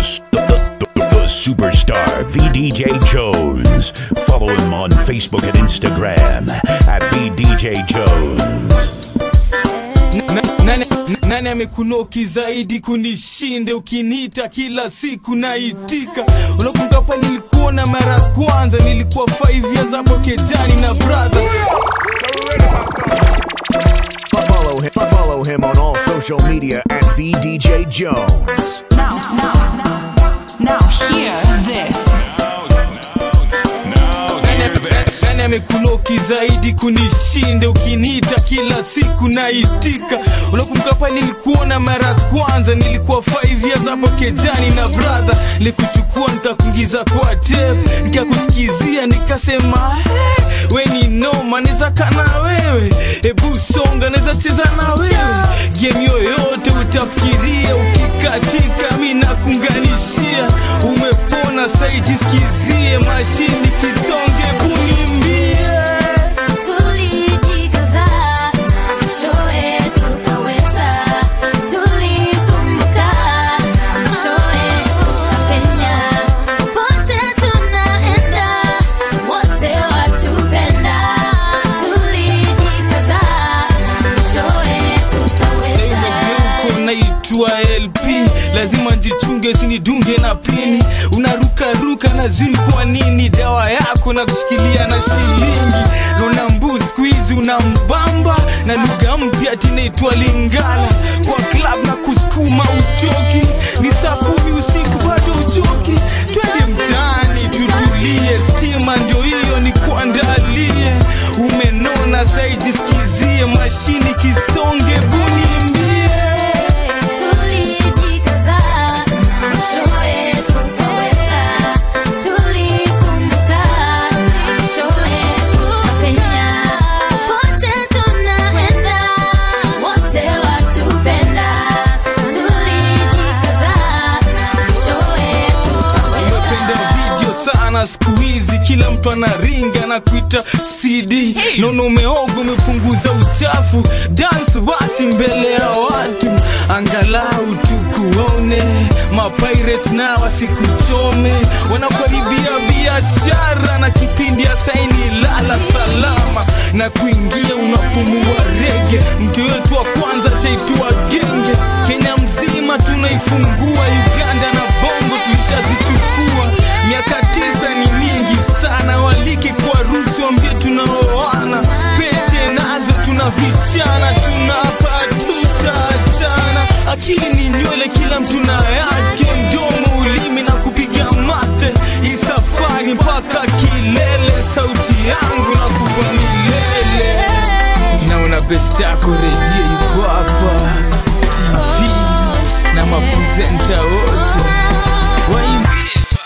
s- the, the, the, the superstar VDJ Jones. Follow him on Facebook and Instagram at VDJ Jones. Na- nani, nani amekunoki zaidi kunishinde ukiniita kila siku naitika unakumbuka pa nilikuona mara ya kwanza nilikuwa 5 years hapo kejani na brother Follow him, follow him on all social media at VDJ Jones. Now, now, now, now, hear this. Nani- nani amekunoki zaidi kunishinde ukiniita kila siku naitika unakumbuka pa nilikuona mara ya kwanza nilikuwa 5 years hapo kejani na brother nilikuchukua nikakuingiza kwa tape nikakusikizia nikasema hey, we ni noma naweza kana wewe hebu songa naweza cheza na wewe game yoyote utafikiria ukikatika mi nakunganishia umepona saijisikizie mashini kisonge kunimbie Tulijikaza na mwishowe tukaweza, tulisumbuka na mwishowe tukapenya. Popote tunaenda, wote watupenda. Tulijikaza na mwishowe tukaweza. Sasa naitwa LP, lazima njichunge sinidunge na pini. Unarukaruka na zini, kwa nini? Dawa yako na kushikilia na shilingi. Naona mbu siku hizi unambamba na lugha mpya tinaitwa Lingala. Kwa club na kusukuma utoki, ni saa kumi usiku bado uchoki. Twende mtaani tutulie, stima ndio hiyo ni kuandalie. Umenona saiji, sikizie mashini kisonge bunimbie Tulijikaza na mwishowe tukaweza, tulisumbuka na mwishowe tukapenya. Popote tunaenda, wote watupenda. Tulijikaza na mwishowe umependa tukaweza. video sana siku hizi kila mtu anaringa na kuita cd naona umeoga umepunguza uchafu dance basi mbele ya watu angalau tukuone mapirates na wasikuchome wanakaribia biashara na kipindi ya saini lala salama na kuingia unapumua rege mtu wetu wa kwanza taitwa genge kenya mzima tunaifungua uganda na bongo tulishazichukua miaka tisa ni mingi sana walike kwa rusi wambie tunaoana pete nazo tunavishana tunapa tutaachana akili ni nywele kila mtu na yake mdomo ulimi na kupiga mate hii safari mpaka kilele sauti yangu na kupa milele naona best yako redio yuko hapa tv na maprezenta wote waimbie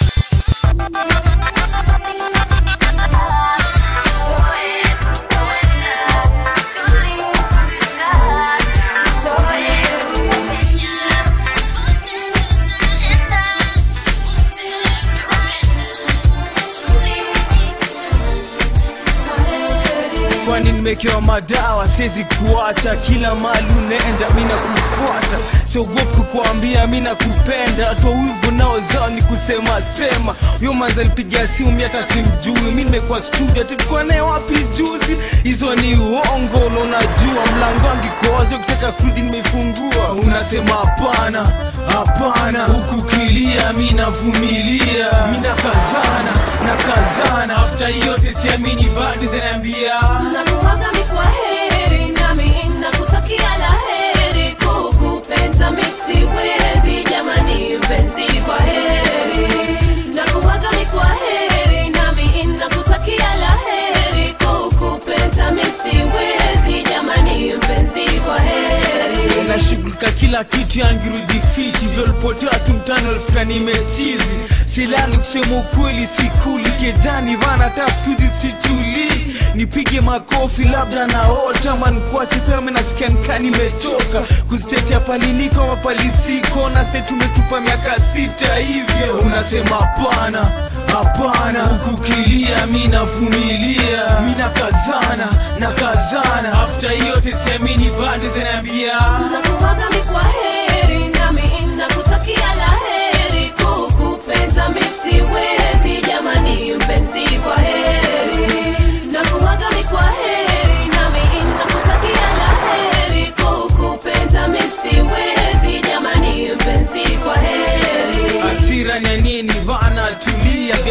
kwani nimekewa madawa siwezi kuacha kila mali unaenda mi nakufuata siogopi kukuambia mi nakupenda twa wivu nao zao ni kusema sema huyo manza alipiga simu mi hata simjui mi nimekuwa studio tulikuwa naye wapi juzi hizo ni uongo na unajua mlango angikoazi ukitaka kurudi nimeifungua unasema hapana hapana huku kilia mi navumilia mi nakazana nakazana afta yote siamini bado zinaambia nakuwaga mi kwa heri nami nakutakia la heri kukupenda mi siwezi jamani mpenzi kwa heri nakuwaga mi kwa heri nami nakutakia la heri kukupenda mi siwezi jamani mpenzi kwa heri nashughulika kila kitu yangirudi fiti vyolipotea tu mtano fulani mechizi silali kusema ukweli sikuli kejani vana hata skuzi situli nipige makofi labda naota mankuache pema nasikia nikaa nimechoka kuzitetea paliliko mapalisiko na se tumetupa miaka sita hivyo unasema hapana hapana hukukilia mi navumilia mi nakazana nakazana afta yote siamini bado zinaambia nakuwaga mi kwa heri nami nakutakia la heri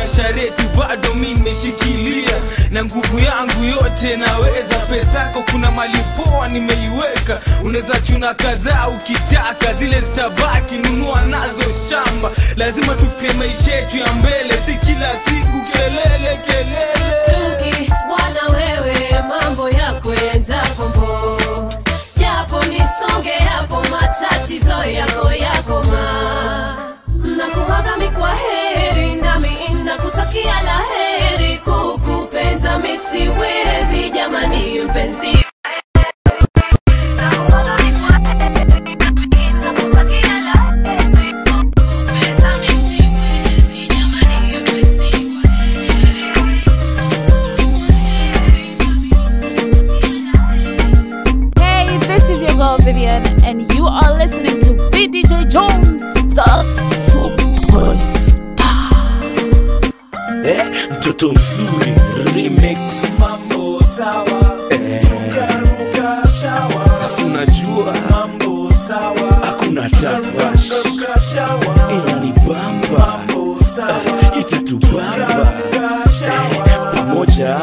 biasharetu bado mi nimeshikilia na nguvu yangu yote naweza pesa yako kuna mali poa nimeiweka unaweza chuna kadhaa ukitaka zile zitabaki nunua nazo shamba lazima tufike maisha yetu ya mbele si kila siku kelele kelele Tuki wana wewe mambo yako yenda kombo japo nisonge hapo matatizo yako yakoma nakuwaga mikwa heri nami nakutakia la heri kukupenda misiwezi jamani mpenzi Nakuwaga mikwa heri, nami nakutakia la heri, kukupenda misiwezi jamani mpenzi kwa Hey, this is your girl Vivian, and you are listening to VDJ Jones, the superstar. eh, mtoto mzuri remix mambo sawa eh, Basi unajua mambo sawa hakuna tafash inanibamba eh, itatubamba eh, pamoja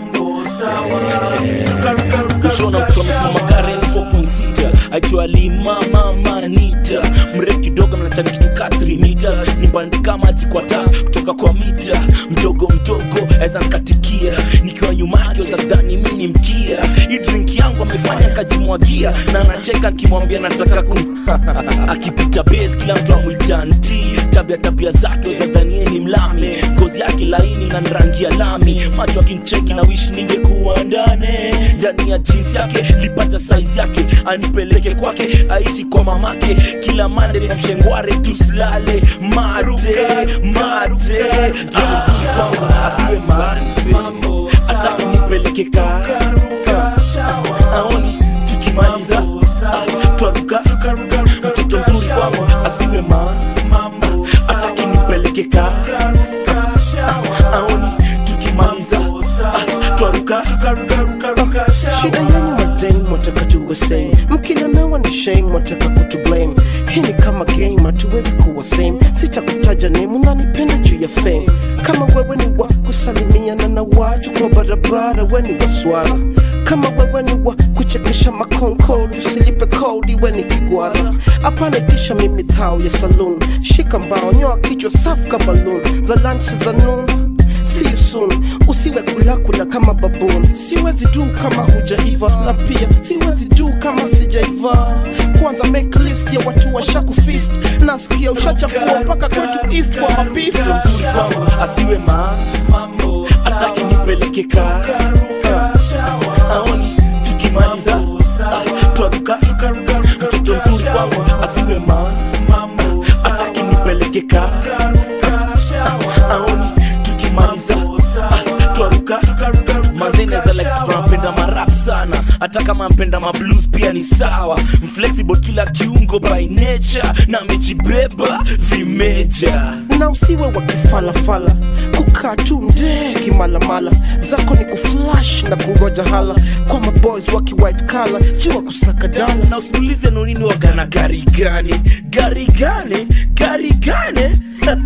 eh, kushona mtu amesimama Karen 4.6 aitwa Lima Mama Anita mrefu kidogo mnachani kitu ka 3 meters nibandika maji kwa taa kutoka kwa mita mdogo mdogo aweza nkatikia nikiwa nyuma yake weza dhani mi ni mkia hii drink yangu amefanya kajimwagia na anacheka nikimwambia nataka kum akipita base kila mtu amwita nti tabia tabia zake weza dhanie ni mlami ngozi yake laini na rangi ya lami macho akincheki na wish ningekuwa ndane ndani ya jeans yake lipata size yake anipeleke kwake aishi kwa mamake kila mande na mshengware tusilale mate mate Mtoto mzuri kwangu asiwe mate atake nipeleke karuka aoni tukimaliza ah, twaruka mtoto mzuri kwangu asiwe ma atake nipeleke karuka aoni tukimaliza ah, twaruka shida yenyu madame wataka tuwe same mkilemewa ni shame wataka kutu blame hii ni kama game hatuwezi kuwa same sitakutaja name unanipenda juu ya fame kama wewe ni wa kusalimiana na watu kwa barabara we ni waswara kama wewe ni wa kuchekesha makonkoli usilipe kodi we ni kigwara hapana itisha mimi thao ya saloon shika mbao nyoa kichwa safu ka balloon za lunch za noon See you soon. Usiwe kulakula kama baboon. Siwezi du kama hujaiva, na pia siwezi du kama sijaiva. Kwanza make list ya watu washaku fist. Nasikia ushachafua mpaka kwetu east kwa mapisi. mtoto mzuri kwangu asiwe ma atake nipeleke karuka aoni tukimaliza ah, twaruka mtoto mzuri kwangu asiwe ma atake nipeleke karuka aoni tukimaliza ah, twaruka manzeneza like tunapenda marap sana hata kama mpenda mablues pia ni sawa mflexible kila kiungo by nature na amejibeba vimeja na usiwe wa kifalafala kukaa tu ndee kimalamala zako ni kuflash na kungoja hala kwa maboys waki white collar jua kusaka dala na usiulize nonini wagana gari gani gari gani gari gani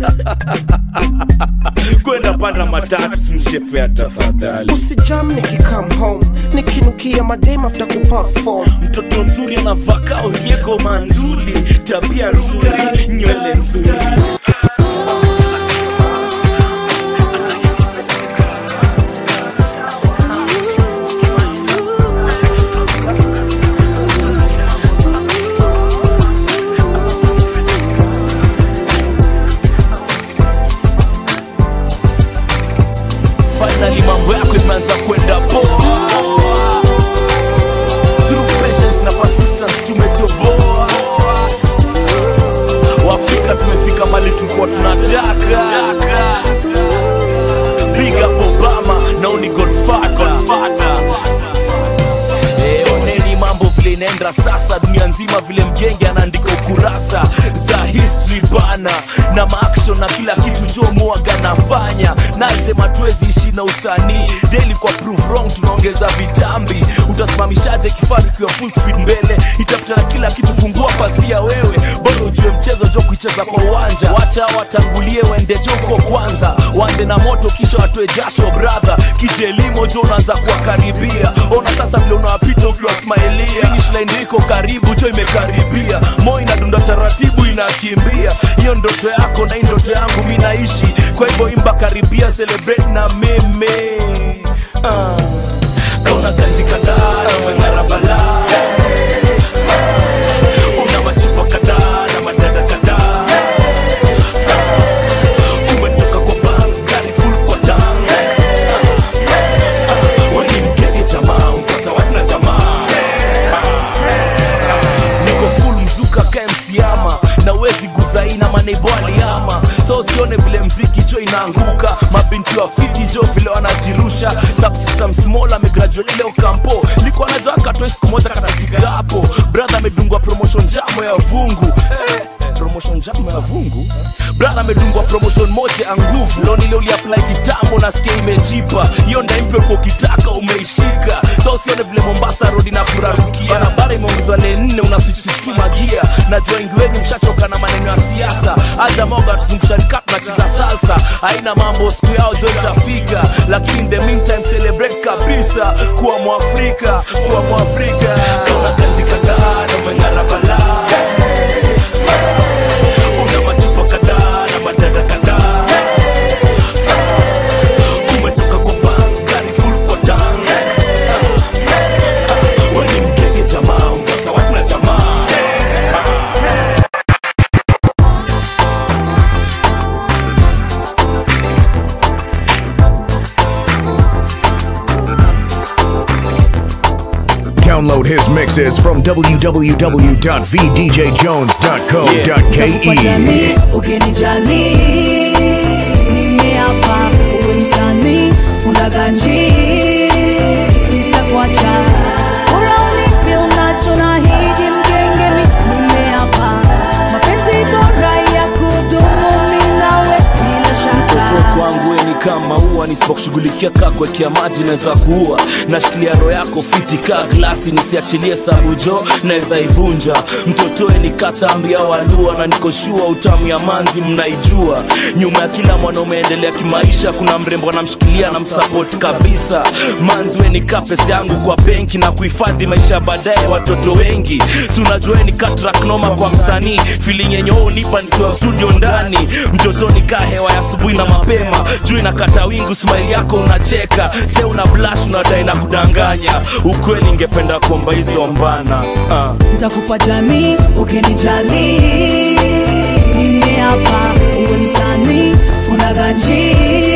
kwenda panda matatu simshefea tafadhali usijam nikikam home nikinukia madem after kuperform mtoto mzuri anavaka oriego manduli tabia nzuri nywele nzuri finally mambo yako imeanza kwenda poa through patience na persistence tumetoboa waafrika tumefika mali tulikuwa tunataka big up obama naoni godfather Eh, oneni mambo vile inaenda sasa dunia nzima vile mgenge anaandika ukurasa za history bana na maaction na kila kitu jomuaga nafanya nasema tuwezi ishi na usanii daily kwa prove wrong tunaongeza vitambi utasimamishaje kifaru kiwa full speed mbele itafuta na kila kitu fungua pasia wewe bado ujue mchezo mchezo jo kuicheza kwa uwanja wacha watangulie wende joko kwanza wanze na moto kisha watoe jasho brother kijelimo jo unaanza kuwakaribia ona sasa vile unawapita ukiwa smailia finish line iko karibu jo imekaribia mo inadunda taratibu inakimbia hiyo ndoto yako na hii ndoto yangu mi naishi kwa hivyo imba karibia celebrate na mimi uh. kauna kanji kadhaa na weng'ara balaa una machupa kadhaa na madada kadhaa umetoka kwa bank gari full kwa tank weni mkeke jamaa mpata wana jamaa niko full mzuka kamsiama na wezi guzaina maneibo aliama so usione vile mziki jo inaanguka mabinti wa fiti jo vile wanajirusha subsystem small amegraduate leo kampo liko anajua katoe siku moja katafika hapo brother amedungwa promotion jamo ya vungu eh, promotion jamo ya vungu brother amedungwa promotion moja ya nguvu leo nile uliapply kitambo na sikia imejipa hiyo ndaimpe uko ukitaka umeishika so usione vile mombasa road na kurarukia barabara imeongezwa le nne unasisituma gia najua wengi wenyu mshachoka na maneno ya siasa hata moga tuzungusha nikap tunacheza salsa haina mambo siku yao jo itafika lakini in the meantime celebrate kabisa kuwa mwafrika kuwa mwafrika kauna kanji kadhaa na umeng'ara balaa una machupa kadhaa na madada kadhaa umetoka kwa bank gari full kwa tank weni mkeke jamaa mpaka wana jamaa Download his mixes from www.vdjjones.co.ke. ukinijali nimeapa uwe msanii unaganji sitakuacha bora unipe unacho nahidi mgengemi nimeapa mapenzi bora ya kudumu mi nawe bila mtoto shaka kwangu we ni kama ua nisipokushughulikia kaa kuwekea maji naweza kuua nashikilia roho yako fiti kaa glasi nisiachilie sabujo naweza ivunja mtotoe ni katambi au alua na nikoshua utamu ya manzi mnaijua nyuma ya kila mwanaume endelea kimaisha kuna mrembo anamshikilia na msapoti kabisa manzi we ni kaa pesa yangu kwa benki na kuhifadhi maisha ya baadaye watoto wengi si unajua we ni katraknoma kwa msanii feeling yenye wewe unipa nikiwa studio ndani mtotoni kaa hewa ya asubuhi na mapema juu inakata wingu smile yako unacheka se una blash unadai na kudanganya ukweli ingependa kuomba hizo mbana uh. ntakupa jamii ukinijali nimeapa uwe msanii unaganji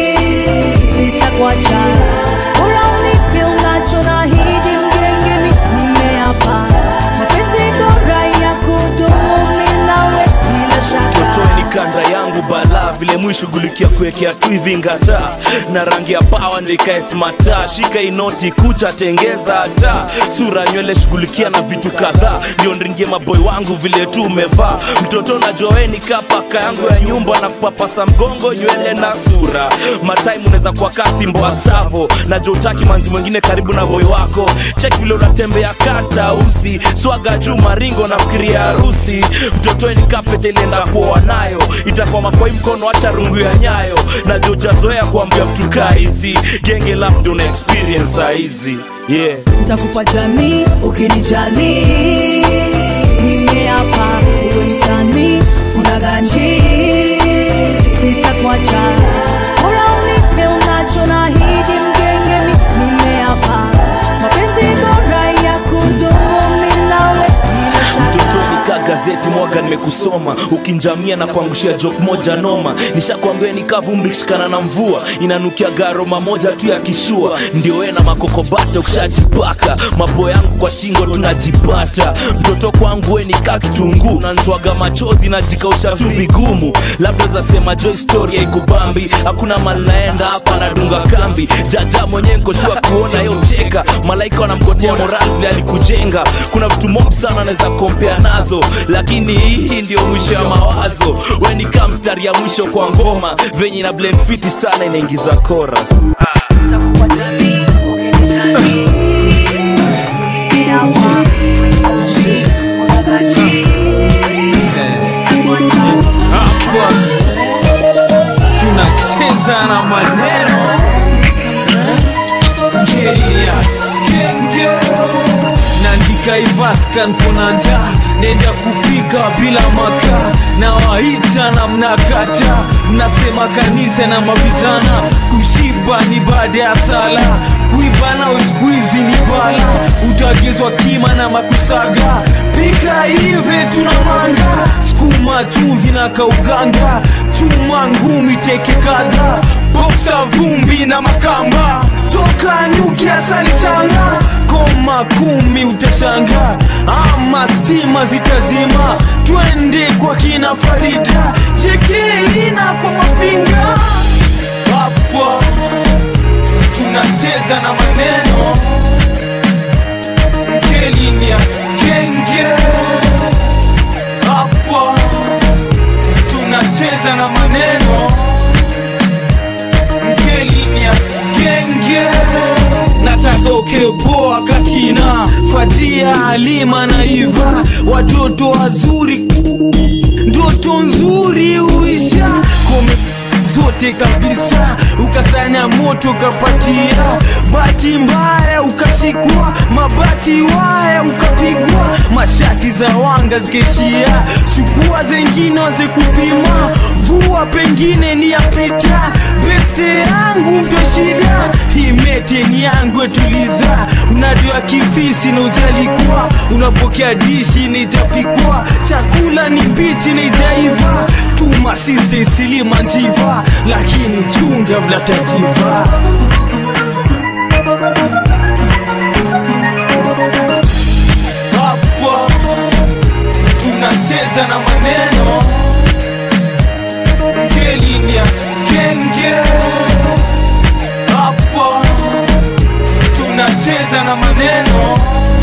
sitakuacha bora unipe unacho nahidi mgengemi nimeapa mapenzi bora ya kudumu mi nawe bila shaka totoeni kanda yangu balaa vile mwishughulikia kuwekea tu hivi ngata na rangi ya pawa ndo ikae smata shika inoti kucha tengeza hata sura nywele shughulikia na vitu kadhaa ndio ndringie maboy wangu vile tu umevaa mtoto najoeni kapaka yangu ya nyumba na kupapasa mgongo nywele na sura matime unaweza kuwa kasi mboa savo najua utaki manzi mwingine karibu na boy wako cheki vile unatembea kata usi swaga juu maringo na fikiria harusi mtotoeni kapete ilienda kuoa nayo itakuwa makoi mkono acha rungu ya nyayo najua ujazoea kuambia mtu kaa hizi genge labda una experience saizi yeah ntakupa jamii ukinijali nimeapa uwe msanii unaganji sitakuacha bora unipe unacho nahidi mgengemi nimeapa mapenzi bora ya kudumu mi nawe bila mtoto shaka nikaa gazeti mwaga nimekusoma ukinjamia na kuangushia jok moja noma nishakwambia nikaa vumbi kishikana na mvua inanukia garoma moja tu ya kishua ndio we na makokobata ukishajipaka mapo yangu kwa shingo tunajipata mtoto kwangu we nikaa kitunguu nanitwaga machozi najikausha tu vigumu labda zasema jo historia ikubambi hakuna mali naenda hapa nadunga kambi jaja mwenyewe nkoshua kuona yo cheka malaika wanamgotea moral vile alikujenga kuna vitu mob sana anaweza kompea nazo lakini hii ndio mwisho ya mawazo weni kaa mstari ya mwisho kwa ngoma venye ina blend fiti sana inaingiza chorus ntakupa jamii ukinijali nimeapa unaganji sitakuacha tunacheza na maneno Kenya, Kenge naandika ivaska nkona njaa nenda kupika bila makaa na waita na mnakata mnasema kanisa na mavitana kushiba ni baada ya sala kuiba na uskuizi ni bala utagezwa kima na makusaga pika hivi tuna manga skuma chumvi na kauganga chuma ngumi teke kadha boksa vumbi na makamba toka nyuki asali changa koma kumi utashanga ama stima zitazima twende kwa kina farida chekeina kwa mafinga hapo tunacheza na maneno kelinia kenge hapo tunacheza na maneno kelinia kenge nataka ukepoa kakina fatia halima na iva watoto wazuri ndoto nzuri uisha kome zote kabisa ukasanya moto ukapatia bati mbaya ukashikwa mabati waya ukapigwa mashati za wanga zikaishia chukua zengine waze kupima vua pengine ni yapita beste yangu mtwa shida himete ni yangu etuliza unadua kifisi na ujalikuwa unapokea dishi nijapikwa chakula ni mbichi nijaiva tuma siste silima njiva lakini chunga vlatajiva hapo tunacheza na maneno kelinia kenge hapo tunacheza na maneno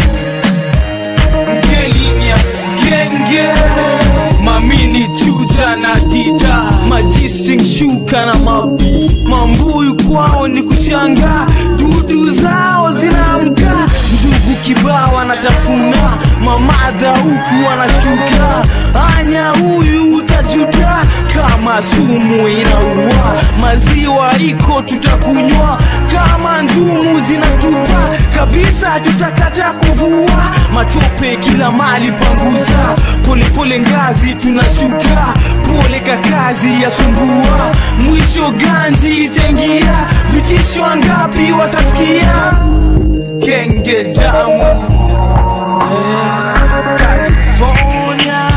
kelinia kenge mamini chuja na dida majistring shuka na mabi mambuyu kwao ni kushanga dudu zao zinaamka njugu kibao wanatafuna mamadha huku wanashtuka anya huyu utajuta kama sumu inaua maziwa iko tutakunywa kama njumu zinatupa kabisa tutakata kuvua matope kila mali panguza polepole ngazi tunashuka pole kakazi ya sumbua mwisho ganzi itaingia vitisho ngapi watasikia kenge damu eh, California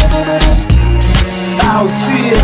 au sio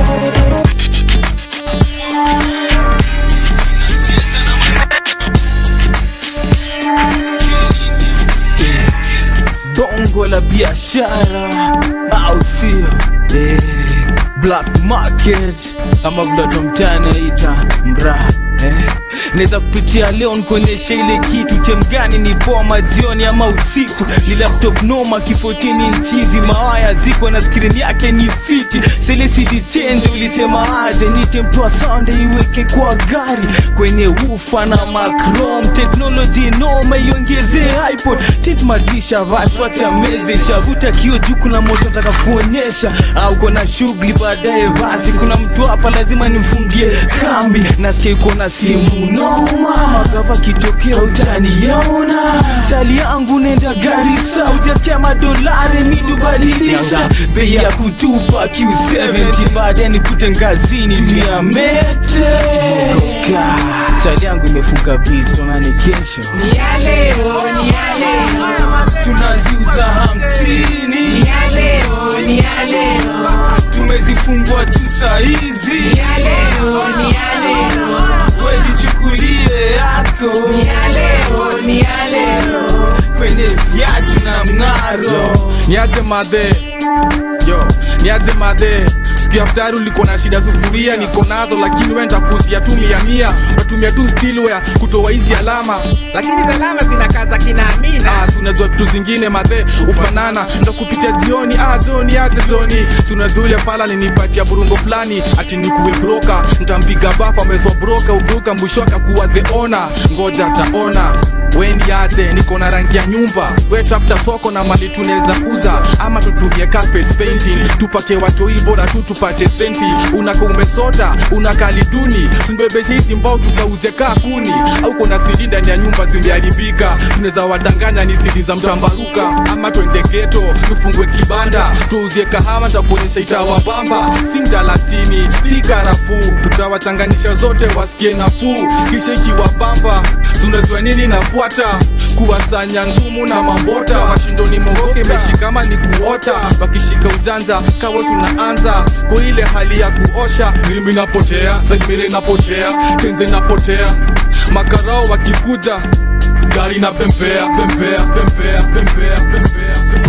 bongo la biashara au sio eh, black market ama vile mtani aita mraa eh. naweza kupitia leo nikuonyesha ile kitu chemgani ni poa majioni ama usiku ni laptop noma kifotini nchivi mawaya ziko na skrini yake ni fiti selesidi chenje ulisema aje nite mtoa sound iweke kwa gari kwenye ufa na macrom teknoloji noma iongezee ipod titmadisha vaswacha meze shavuta kio juu kuna moto nataka kuonyesha au kona shughuli baadaye basi kuna mtu hapa lazima nimfungie kambi nasikia uko na simu noma magava kitokea utaniona chali yangu nenda garisa utasikia madolari midubadilisha bei ya kutupa q70 baadaye nikute ngazini juu ya mete Goka. chali yangu imefunga biz tonani kesho Ni ya leo, ni ya leo. tunaziuza hamsini Ni ya leo, ni ya leo. tumezifungua tu sahizi Ni ya leo, ni ya leo. wejichukulie yako Ni ya leo, ni ya leo. kwenye viatu na mng'aro niaje madhe yo niaje madhe siku ya ftari ulikuwa na shida sufuria niko nazo lakini we ntakuzia tu mia mia watumia tu stilware kutoa hizi alama Lakini salama zinakaza kina Amina. Ah, si unajua vitu zingine madhe ufanana ndo kupitia jioni ah, joni aje joni si unajua ule pala ninipatia burungo fulani ati nikuwe broka ntampiga bafa ameswa broka ubuka mwisho akakuwa the ona ngoja ataona weni yate niko na rangi ya nyumba we tafuta soko na mali tunaweza uza ama tutumie ka face painting tupake watoi bora tu tupate senti unaka umesota unakali duni simbebeshe hizi mbao tukauze kaa kuni au kuna sidi ndani ya nyumba zimeharibika tunaweza wadanganya ni sidi za mtambaruka ama twende geto tufungue kibanda tuuzie kahama takuonyesha itawabamba si mdalasini si karafuu tutawachanganisha zote wasikie nafuu kisha ikiwabamba sunajua nini nafuata kuwasanya nzumu na mambota washindoni mogoke imeshikama ni kuota wakishika ujanja kawa tunaanza kwa ile hali ya kuosha mimi napotea sagmiri napotea tenze napotea makarao wakikuja gari na pempea pempea pempea pempea pempea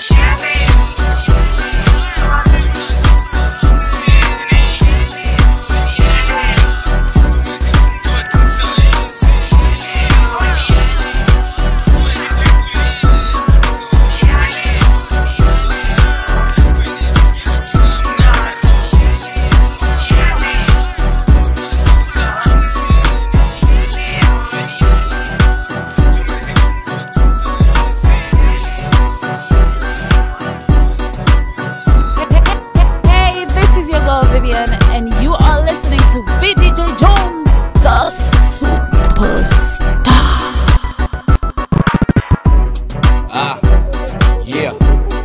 Hey, this is your girl Vivian, and you are listening to VDJ Jones, the superstar. Ah, yeah.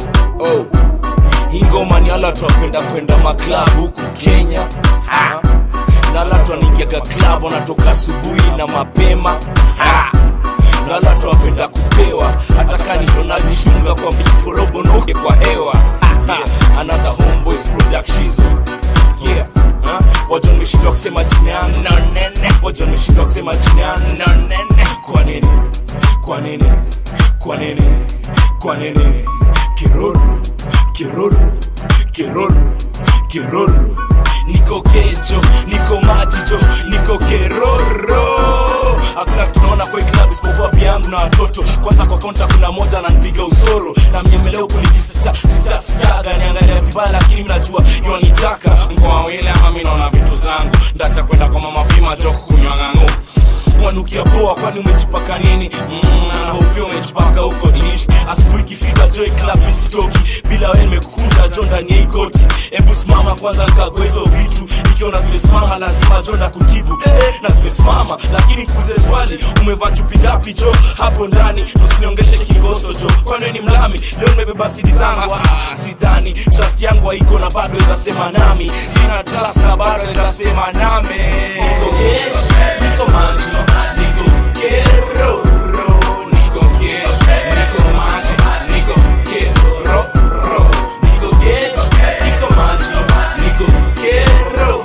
Oh. Hii ngoma ni ala twapenda kwenda maklab huku Kenya. Ha. Na ala twanaingiaga club wanatoka asubuhi na mapema. Ha. Na ala twapenda kupewa hata kani tunajishunga kwa biforobo noke kwa hewa. Ha. Another homeboys productions. Yeah. Ha? Watu wameshindwa kusema jina yangu na nene. Watu wameshindwa kusema jina yangu na nene. Kwa nini? Kwa nini? Kwa nini? Kwa nini? Kiroro, kiroro, kiroro, kiroro. Niko kejo, niko majijo, niko keroro. Hakuna tunaona kwa hii club isipokuwa pia yangu na watoto. Kwanza kwa kaunta kuna moja ananipiga usoro na mnyemelea huku nikisita sita sitaga niangalia vibaya, lakini mimi najua yonitaka mkoa wile ama mimi naona vitu zangu ndacha kwenda kwa mama pima joko kunywa ng'ang'o wanukia poa kwani umejipaka nini mm, na hopia umejipaka huko jinishi asubuhi ikifika joy club misitoki bila wewe nimekukunja jo ndani ya hii koti hebu simama kwanza nikagua hizo vitu nikiona zimesimama lazima jo ndakutibu eh, na zimesimama lakini kuulize swali umevaa chupi ngapi jo hapo ndani usiniongeshe kingoso jo kwani wewe ni mlami leo nimebeba sidi zangu ah, sidhani trust yangu haiko na bado weza sema nami sina trust na bado weza sema nami niko kesh niko manjo niko kero niko kesh niko manjo niko kero niko kesh niko manjo niko kero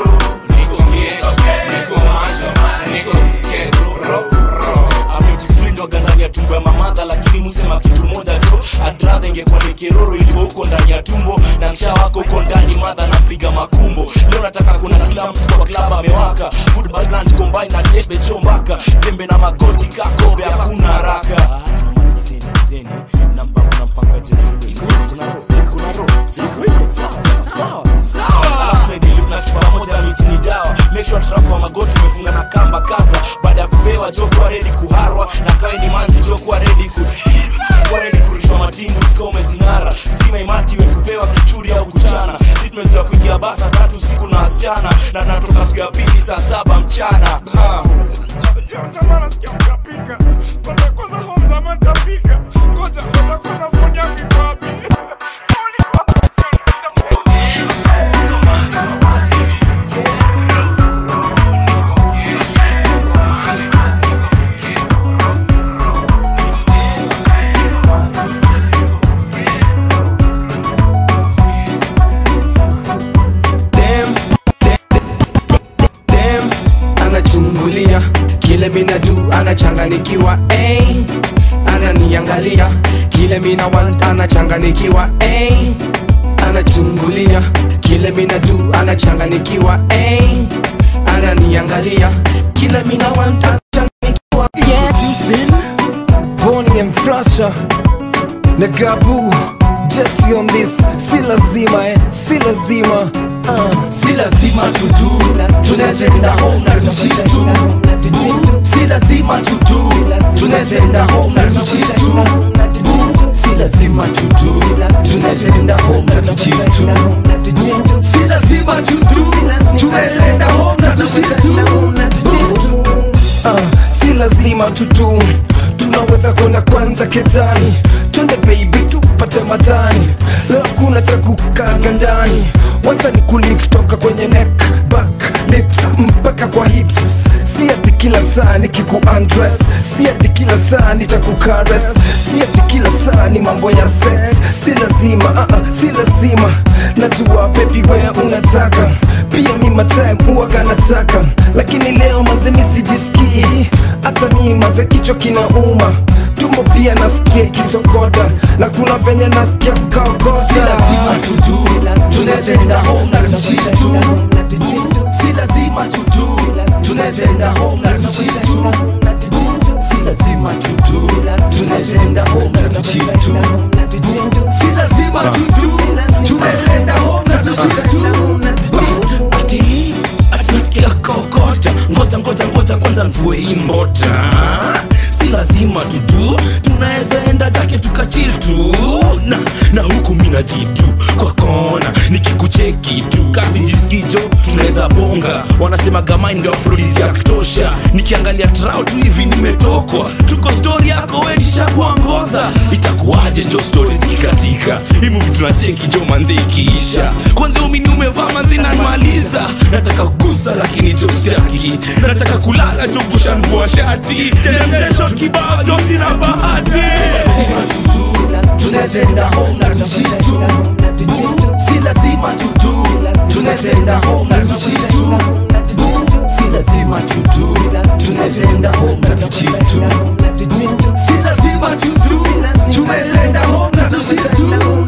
niko kesh niko manjo niko kero ametikfrindoga ndani ya tumbo ya mamadha lakini musema kitu moja jo adradha ingekuwa ni kiroro iliko huko ndani ya tumbo na msha wako huko ndani madha napiga makumbo leo nataka kuna kila mtu kwa klaba amewaka Food background combine na debe chombaka tembe na magoti kakombe hakuna haraka acha maskizeni skizeni na mpango na mpango ya jeru iko kuna ro kuna ro iko iko sawa sawa sawa alafu tunaidili tunachukua pamoja miti ni dawa make sure trap wa magoti umefunga na kamba kaza baada ya kupewa jo kuwa ready kuharwa na kawe ni manzi jo kuwa ready ku kuwa ready kurushwa matingu sika umezing'ara stima imati we kupewa kichuri au kuchana si tumezoea kuingia basa tatu siku na wasichana na natoka siku ya pili saa saba mchana ha. Jamaa nasikia mtapika. Kwanza kwanza home jamaa nitapika. Ngoja ngoja kwanza phone yangu iko wapi? Dem, dem, anachungulia kile mina du anachanganikiwa eh. ananiangalia kile mina want anachanganikiwa eh. anachungulia kile mina du anachanganikiwa eh. ananiangalia kile mina want anachanganikiwa Introducing Bonnie and Thrasher na Gabu Jesse on this, si lazima eh, si lazima uh. si lazima tudu tunazenda home na tujitu si si lazima tutu tunawezenda home na tuchitu Boo, si lazima tutu tunawezenda home na tuchitu Boo, si lazima tutu tunawezenda home na tuchitu Boo. Ah, si lazima tutu tunaweza kwenda kwanza ketani twende baby tupate matani leo kuna cha kukaga ndani wacha ni kuli kutoka kwenye neck back lips mpaka kwa hips si ati kila saa nikiku undress si ati kila saa nitakukares si ati kila saa ni mambo ya sex si lazima uh -uh, si lazima najua baby wewe unataka pia mi matime huwaga nataka lakini leo mazemi sijisikii hata mi maze kichwa kinauma tumbo pia nasikia ikisokota na kuna venye nasikia kukaokota si lazima tutu tunawezenda home na tuchitu si lazima tutu tunawezenda home na tuchitu si lazima tutu tunawezenda home na tuchitu si lazima tutu tunawezenda home na tuchitu ati ati nasikia kokota ngoja ngoja ngoja kwanza mvue hii mbota si lazima tutu tunaweza enda jake tukachil tu na, na huku mina jitu kwa kona nikikucheki tu kasi njisikijo tunaweza bonga wanasema gamai ndio afrodisi ya kutosha nikiangalia trau tu hivi nimetokwa tuko stori yako we nishakuwa ngodha itakuwaje jo stori zikikatika himuvi tunacheki jo manze ikiisha kwanza umini umevaa manzi nanmaliza nataka kugusa lakini jo staki nataka kulala jo kushanvua shati tembesho kibao jo sina bahati tunawezenda home na tuchitu si lazima tutu tunawezenda home na tuchitu si lazima tutu tunawezenda home na tuchitu si lazima tutu tunawezenda home na tuchitu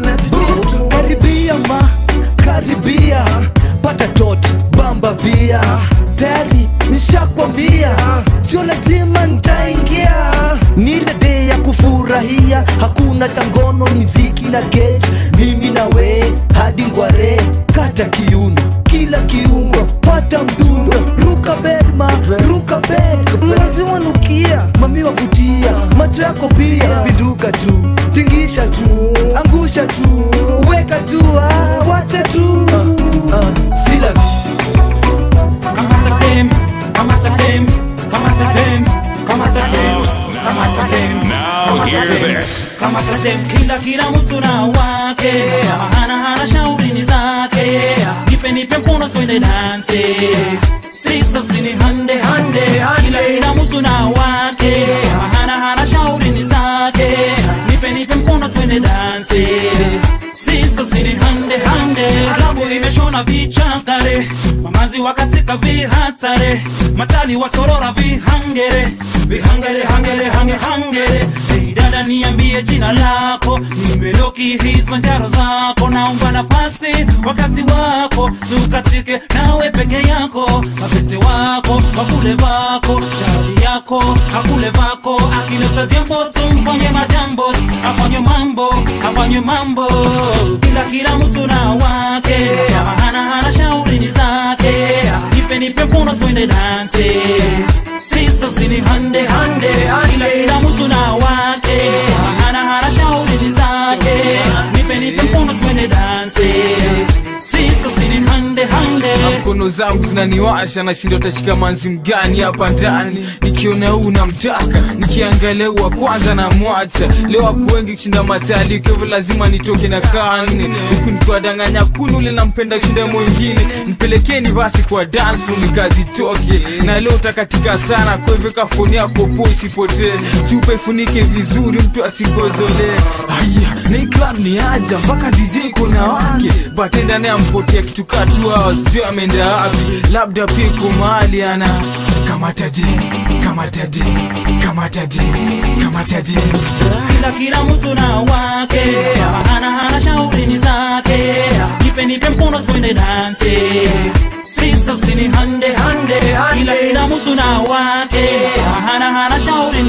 karibia ma karibia pata tot bamba bia tayari nishakwambia sio lazima ntaingia ni ile day ya kufurahia hakuna tangono ni mziki na get mimi na we hadi ngware kata kiuno kila kiungo pata mdundo ruka bedma ruka bed lazima nukia mami wavutia macho yako pia pinduka tu tingisha tu angusha tu weka tu ah, wacha tu uh, uh, si lazima Kamata tem, kamata tem, kamata tem, kamata tem, kamata tem. Now hear this. Kamata tem, kila kila mtu na wake, hana hana shauri ni zake. Nipe nipe mkono twende dance. Sisa usini hande hande, kila kila mtu na wake, hana hana shauri ni zake. Nipe nipe mkono twende dance. Sisa usini hande hande, klabu imeshona vichakare, mamazi wakatika vihatare, matali wasorora vihangere, vihangere hangere hange hangere. Hey dada niambie jina lako, nimeloki hizo njaro zako, naomba nafasi wakati wako, tukatike nawe peke yako, mapeste wako wakule vako, chali yako akule vako, akileta jambo tumfanye majambo, afanye mambo afanye mambo, kila kila mtu na wake, hana hana shauri ni zake, nipe nipe mkono twende dance, sister usini hande hande, kila kila mtu na wake, hana hana shauri ni zake, nipe nipe mkono twende dance, sister usini hande hande. na mkono zangu zinaniwasha nashinda utashika manzi mgani hapa ndani nikiona huu namtaka nikiangalia huu wa kwanza na mwacha leo wako wengi kushinda matali kwa hivyo lazima nitoke na kane huku nikiwadanganya kuna ule nampenda kushinda mwingine nipelekeni basi kwa dance floor nikazitoke na leo utakatika sana kwa hivyo kafoni yako po isipotee chupa ifunike vizuri mtu asingozolee haya na hii club ni aja mpaka dj kuna wake batenda naye ampotea kitu katua sio ameenda wapi labda pia iko mahali ana kamata je kamata je kamata je kamata je kila kila mtu na wake hana hana shauri ni zake nipe nipe mkono twende dance sister usini hande hande kila kila mtu na wake hana hana shauri ni zake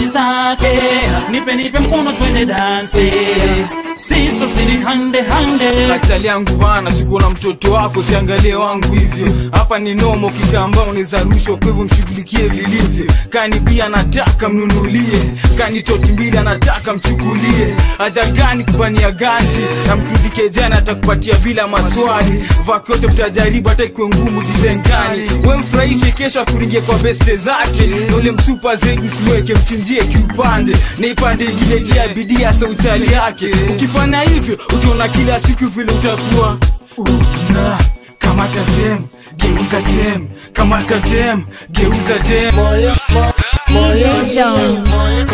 wake nipe nipe mkono twende danse siso sini hande hande Katali yangu bana, siko na mtoto wako, siangalie wangu hivyo. Hapa ni nomo kikamba, unaweza rushwa, kwa hivyo mshughulikie vilivyo. Kani bia anataka mnunulie, kani toti mbili anataka mchukulie. Haja gani kufanyia ganzi na mtundike jana, atakupatia bila maswali. Vaki yote mtajaribu, hata ikiwe ngumu jitengani. We mfurahishe, kesho akuringie kwa beste zake, na ule msupa zegu siweke, mchinjie kiupande, na ipande ingine tia bidii ya sauchali yake. Ukifanya hivyo utaona kila siku vile utakuwa una kamata dem geuza dem kamata dem geuza dem DJ Jones.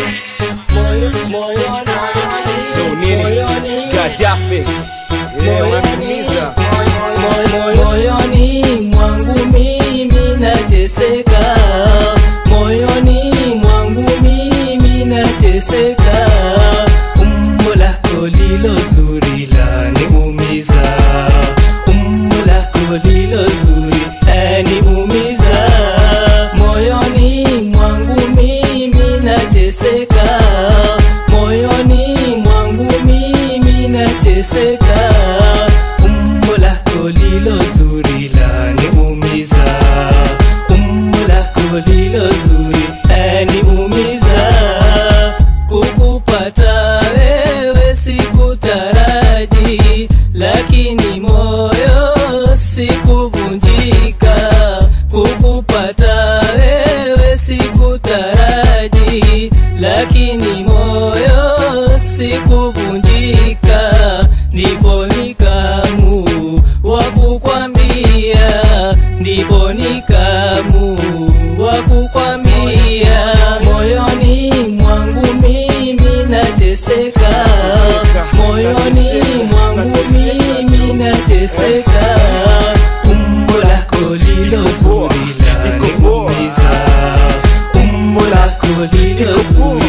Gaddafi Yeah, wanatumiza moyoni mwangu mimi nateseka moyoni mwangu mimi nateseka umbo lako lilo zuri laniumiza umbo lako lilo zuri laniumiza moyoni mwangu mimi nateseka moyoni mwangu mimi nateseka umbo lako lilo zuri laniumiza umbo lako lilo zuri laniumiza kukupata wewe sikutaraji lakini moyo sikuvunjika kukupata wewe sikutaraji lakini moyo sikuvunjika ndipo nikamu wa kukwambia ndipo nikamu wa kukwambia moyoni mwangu mimi nateseka moyoni mwangu mimi nateseka umbo lako lilo zuri laniumiza umbo lako lilo zuri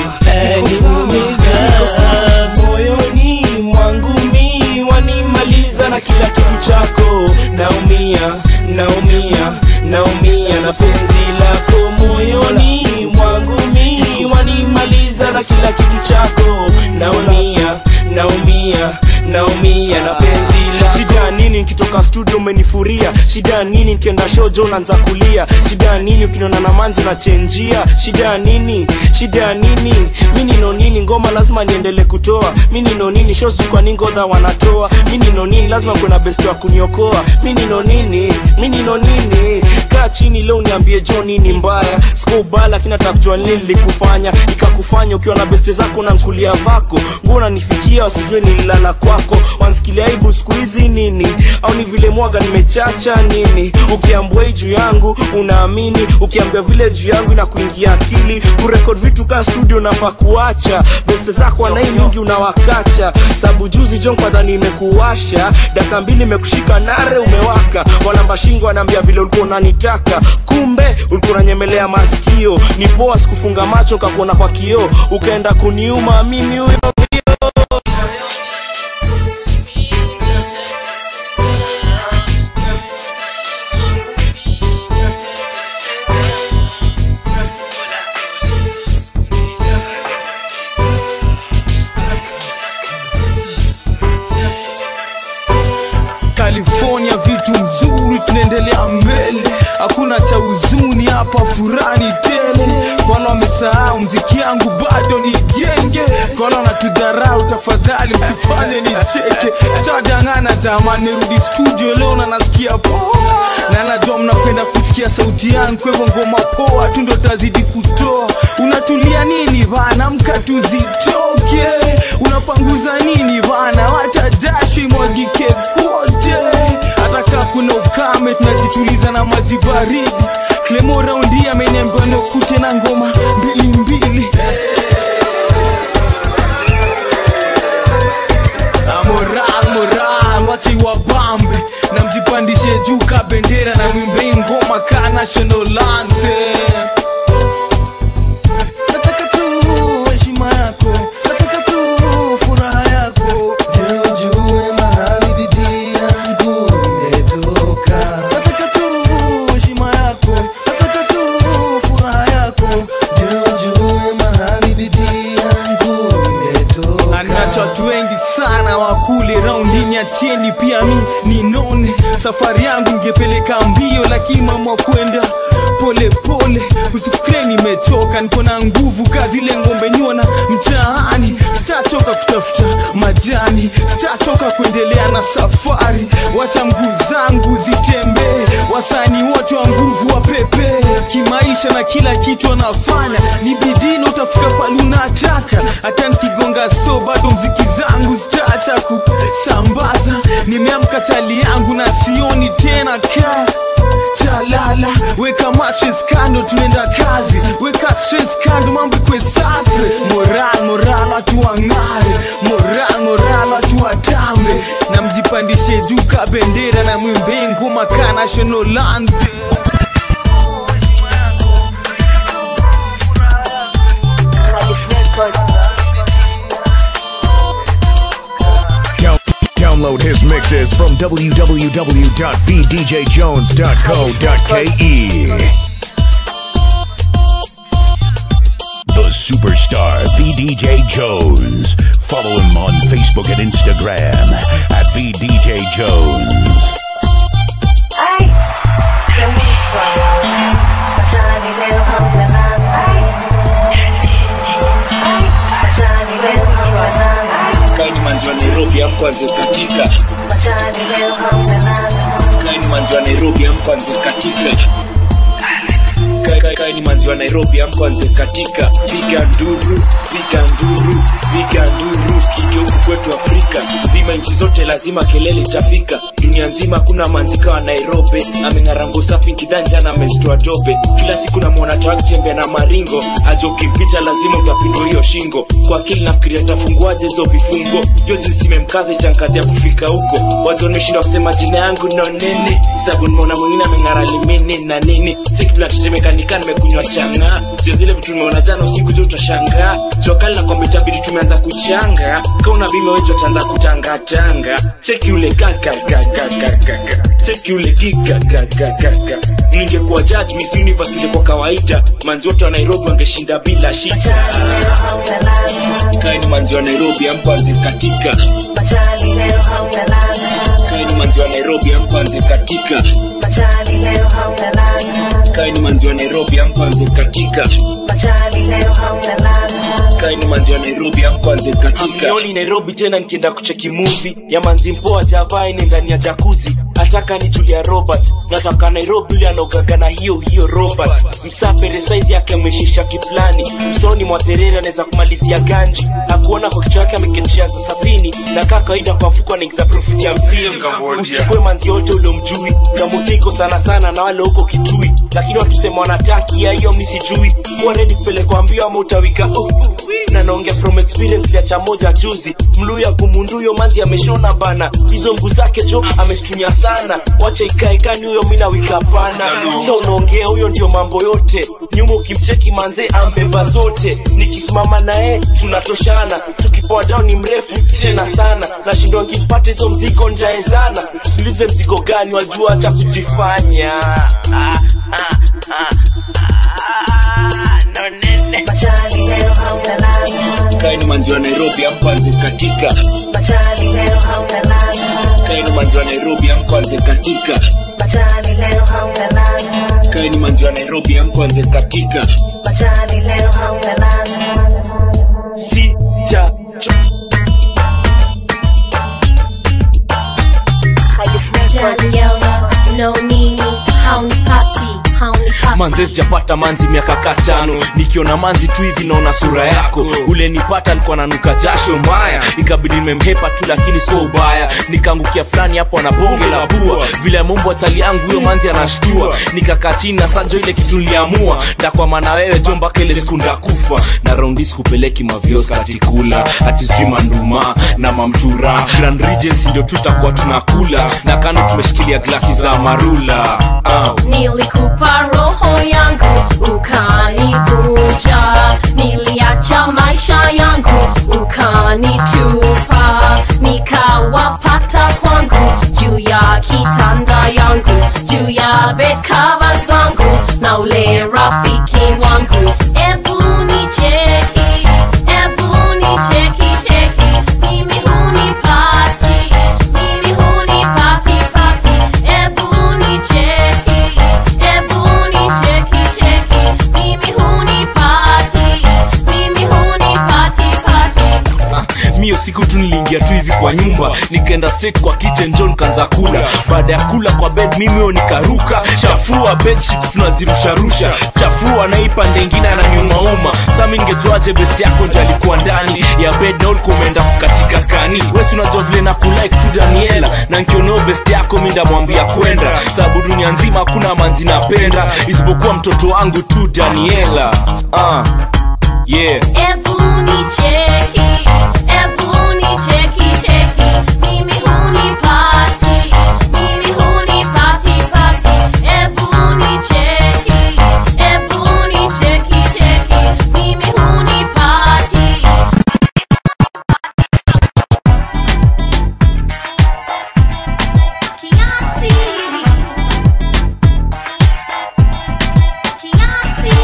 laniumiza moyoni mwangu mi wanimaliza na kila kitu chako naumia naumia naumia na penzi lako moyoni mwangu mi wanimaliza na kila kitu chako naumia naumia naumia na penzi lako shida nini nikitoka studio umenifuria shida nini nikienda shojo unaanza kulia shida nini ukiniona na manzi unachenjia shida nini shida nini mi nino nini ngoma lazima niendele kutoa mi nino nini shows kwa nini ngodha wanatoa mi nino nini lazima kuna best wa kuniokoa mi nino nini mi nino nini kaa chini leo niambie jo nini mbaya sikubala lakini nataka kujua nini lilikufanya ikakufanya ukiwa na beste zako na mkulia vako nguo unanifichia wasijue nililala kwako wansikilia aibu siku hizi nini au ni vile mwaga nimechacha nini ukiambua hii juu yangu unaamini ukiambia vile juu yangu inakuingia akili kurekod vitu kaa studio nafaa kuacha beste zako wanai mingi unawakacha sabu juzi jon kwa dhani imekuwasha daka mbili imekushika nare umewaka walamba shingo anaambia vile ulikuwa unanitaka kumbe ulikuwa unanyemelea masikio ni poa sikufunga macho kakuona kwa kioo ukaenda kuniuma mimi huyo California vitu mzuri, tunaendelea mbele, hakuna cha huzuni hapa, furani tele. Kwa wale wamesahau mziki yangu bado ni genge, kwa wale wanatudharau, tafadhali msifanye nicheke. Tutadangana zamani, nirudi studio leo na nasikia poa, na najua mnapenda kusikia sauti yangu, kwa hivyo ngoma poa tu ndo tazidi kutoa. Unatulia nini bana, mka tuzitoke. Unapanguza nini bana, wacha jasho imwagike kote. Hata kaa kuna ukame, tunajituliza na maji baridi. Clemo raundi ameniambia nikute na ngoma mbili mbili. Ah, moral moral wache wabambe na mjipandishe juu ka bendera na mwimbe ngoma ka national anthem nataka tu heshima yako nataka tu furaha yako ndio ujue mahali bidii yangu imetoka nataka tu heshima yako nataka tu furaha yako ndio ujue mahali bidii safari yangu ngepeleka mbio lakini mama kwenda pole pole usifikire nimechoka niko na nguvu kazi ile ngombe nyona mtaani sitachoka kutafuta majani sitachoka kuendelea na safari wacha mguu zangu zitembee wasani wote wa nguvu wa pepe kimaisha na kila kitu anafanya ni bidii utafika pale unataka hata nikigonga so bado mziki zangu zitaacha kusambaza nimeamka chali yangu na sioni tena kaa chalala weka mattress kando tunaenda kazi weka stress kando mambo ikwe safi moral moral watu wang'are moral moral watu watambe na mjipandishe juu ka bendera na mwimbe ngoma ka national anthem Down- download his mixes from www.vdjjones.co.ke. The superstar VDJ Jones. Follow him on Facebook and Instagram at VDJ Jones. kaini manzi wa nairobi amkwanze katika kaini manzi wa nairobi amkwanze katika Ka- ka- kaini manzi wa nairobi amkwanze katika piga nduru piga nduru piga nduru sikike huku kwetu afrika zima nchi zote lazima kelele itafika dunia nzima kuna manzika wa nairobi ameng'arango safi kidanja na amezitoa dobe kila siku namwona tawakitembea na maringo ajo ukimpita lazima utapindwa hiyo shingo kwa akili nafikiria tafunguaje hizo vifungo hiyo jinsi imemkaza itankazi ya kufika huko wazo nimeshinda kusema jina yangu no nini sabu nimeona mwingine ameng'ara limini na nini sekipinatetemekanika nimekunywa changa sio zile vitu nimeona jana usiku jo utashangaa jokali na kwamba itabidi tumeanza kuchanga kauna bima wetu ataanza kutangatanga cheki ule kakakakakaka cheki ule kikakakakaka ningekuwa judge miss universe ingekuwa kawaida manzi wote wa nairobi wangeshinda bila shida kaini manzi wa nairobi amkwanze katika kaini manzi wa nairobi amkwanze katika kaini manzi wa nairobi amkwanze katika kaini manzi wa nairobi amkwanze katika Amnioni nairobi tena nikienda kucheki movie ya manzi mpoa javaa ine ndani ya jakuzi ataka ni julia robert nataka nairobi yule anaogaga na hiyo hiyo robert msapere saizi yake ameshisha kiplani msoni mwa thereri anaweza kumalizia ganji akuona kwa kichwa yake amekechea za sasini na kaa kawaida kwa mfuko anaingiza profit ya hamsini usichukue manzi yote uliomjui kamutiko sana sana na wale huko kitui lakini watusema wanataki ya hiyo mi sijui kuwa redi kupelekwa mbio ama utawika oh, na naongea from experience vya cha moja juzi mluya kumunduyo manzi ameshona bana hizo mguu zake jo ameshtunya sana wacha ikaekani huyo mina wika pana sa unaongea huyo ndio mambo yote nyuma ukimcheki manze ambeba zote nikisimama naye tunatoshana tukipoa down ni mrefu tena sana nashindwa nkimpata hizo mzigo njaezana tulize mzigo gani wajua hata kujifanya ah, ah, ah, ah, no nene kaini manzi wa nairobi amkwanze katika kaini manzi wa nairobi amkwanze katika kaini manzi wa nairobi amkwanze katika sita Daniela, no nini, haunipati, haunipati. manze sijapata manzi miaka katano nikiona manzi tu hivi naona sura yako ule nipata alikuwa nanuka jasho mbaya ikabidi nimemhepa tu lakini sio ubaya nikaangukia fulani hapo na bonge la pua vile mumbo atali yangu huyo manzi anashtua nikakaa chini na sanjo ile kitu niliamua ndakwama na wewe jo mpaka ile siku ndakufa na raundi sikupeleki mavios katikula ati sijui manduma na mamtura grand regency ndio tutakuwa tunakula na kando tumeshikilia glasi za marula uh. nilikupa roho yangu ukanivunja niliacha maisha yangu ukanitupa nikawapata kwangu juu ya kitanda yangu juu ya bekava zangu na ule rafiki wangu ebu nicheki ebu nicheki cheki mimi hunipati mimi hunipati pati nikaenda straight kwa kitchen john kanza kula baada ya kula kwa bed mimi huyo nikaruka chafua bedsheets tunazirusharusha chafua naipa ndengine ananiumauma sami ningejuaje best yako ndio alikuwa ndani ya bed na ulikuwa umeenda kukatika kani wesi unajua vile na kulike tu daniela na nkioneo best yako mi ndamwambia kwenda sababu dunia nzima hakuna manzi napenda isipokuwa mtoto wangu tu daniela uh, yeah Ebu nicheki, ebu nicheki, cheki. Mimi hunipati, mimi hunipati, pati. Ebu nicheki, ebu nicheki, cheki. Mimi hunipati. Kiasi, kiasi.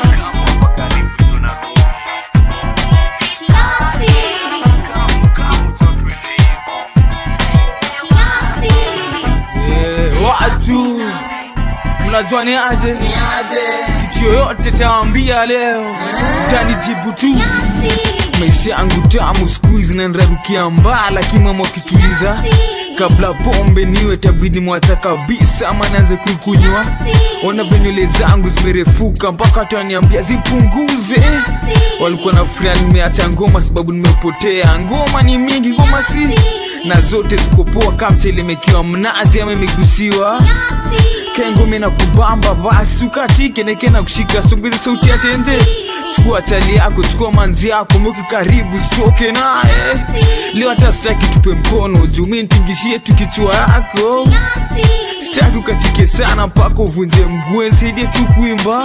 Eh, watu mnajua ni aje kitu yoyote tawambia leo tanijibu tu maisha yangu tamu skuizi nanrarukia mbaa lakini mama wakituliza kabla pombe niwe tabidi mwacha kabisa ama naanze kuikunywa ona venywele zangu zimerefuka mpaka wataniambia zipunguze walikuwa na furaha nimeacha ngoma sababu nimepotea ngoma ni mingi ngoma si na zote zikopoa kamchelemekiwa mnazi ama imegusiwa kengome na kubamba basi ukatike neke na kushika songeze sauti ya tenze chukua chali yako chukua manzi yako mweke karibu sitoke naye leo hata sitaki tupe mkono juu mi ntingishie tu kichwa yako sitaki ukatike sana mpaka uvunje mguu nsaidie tu kuimba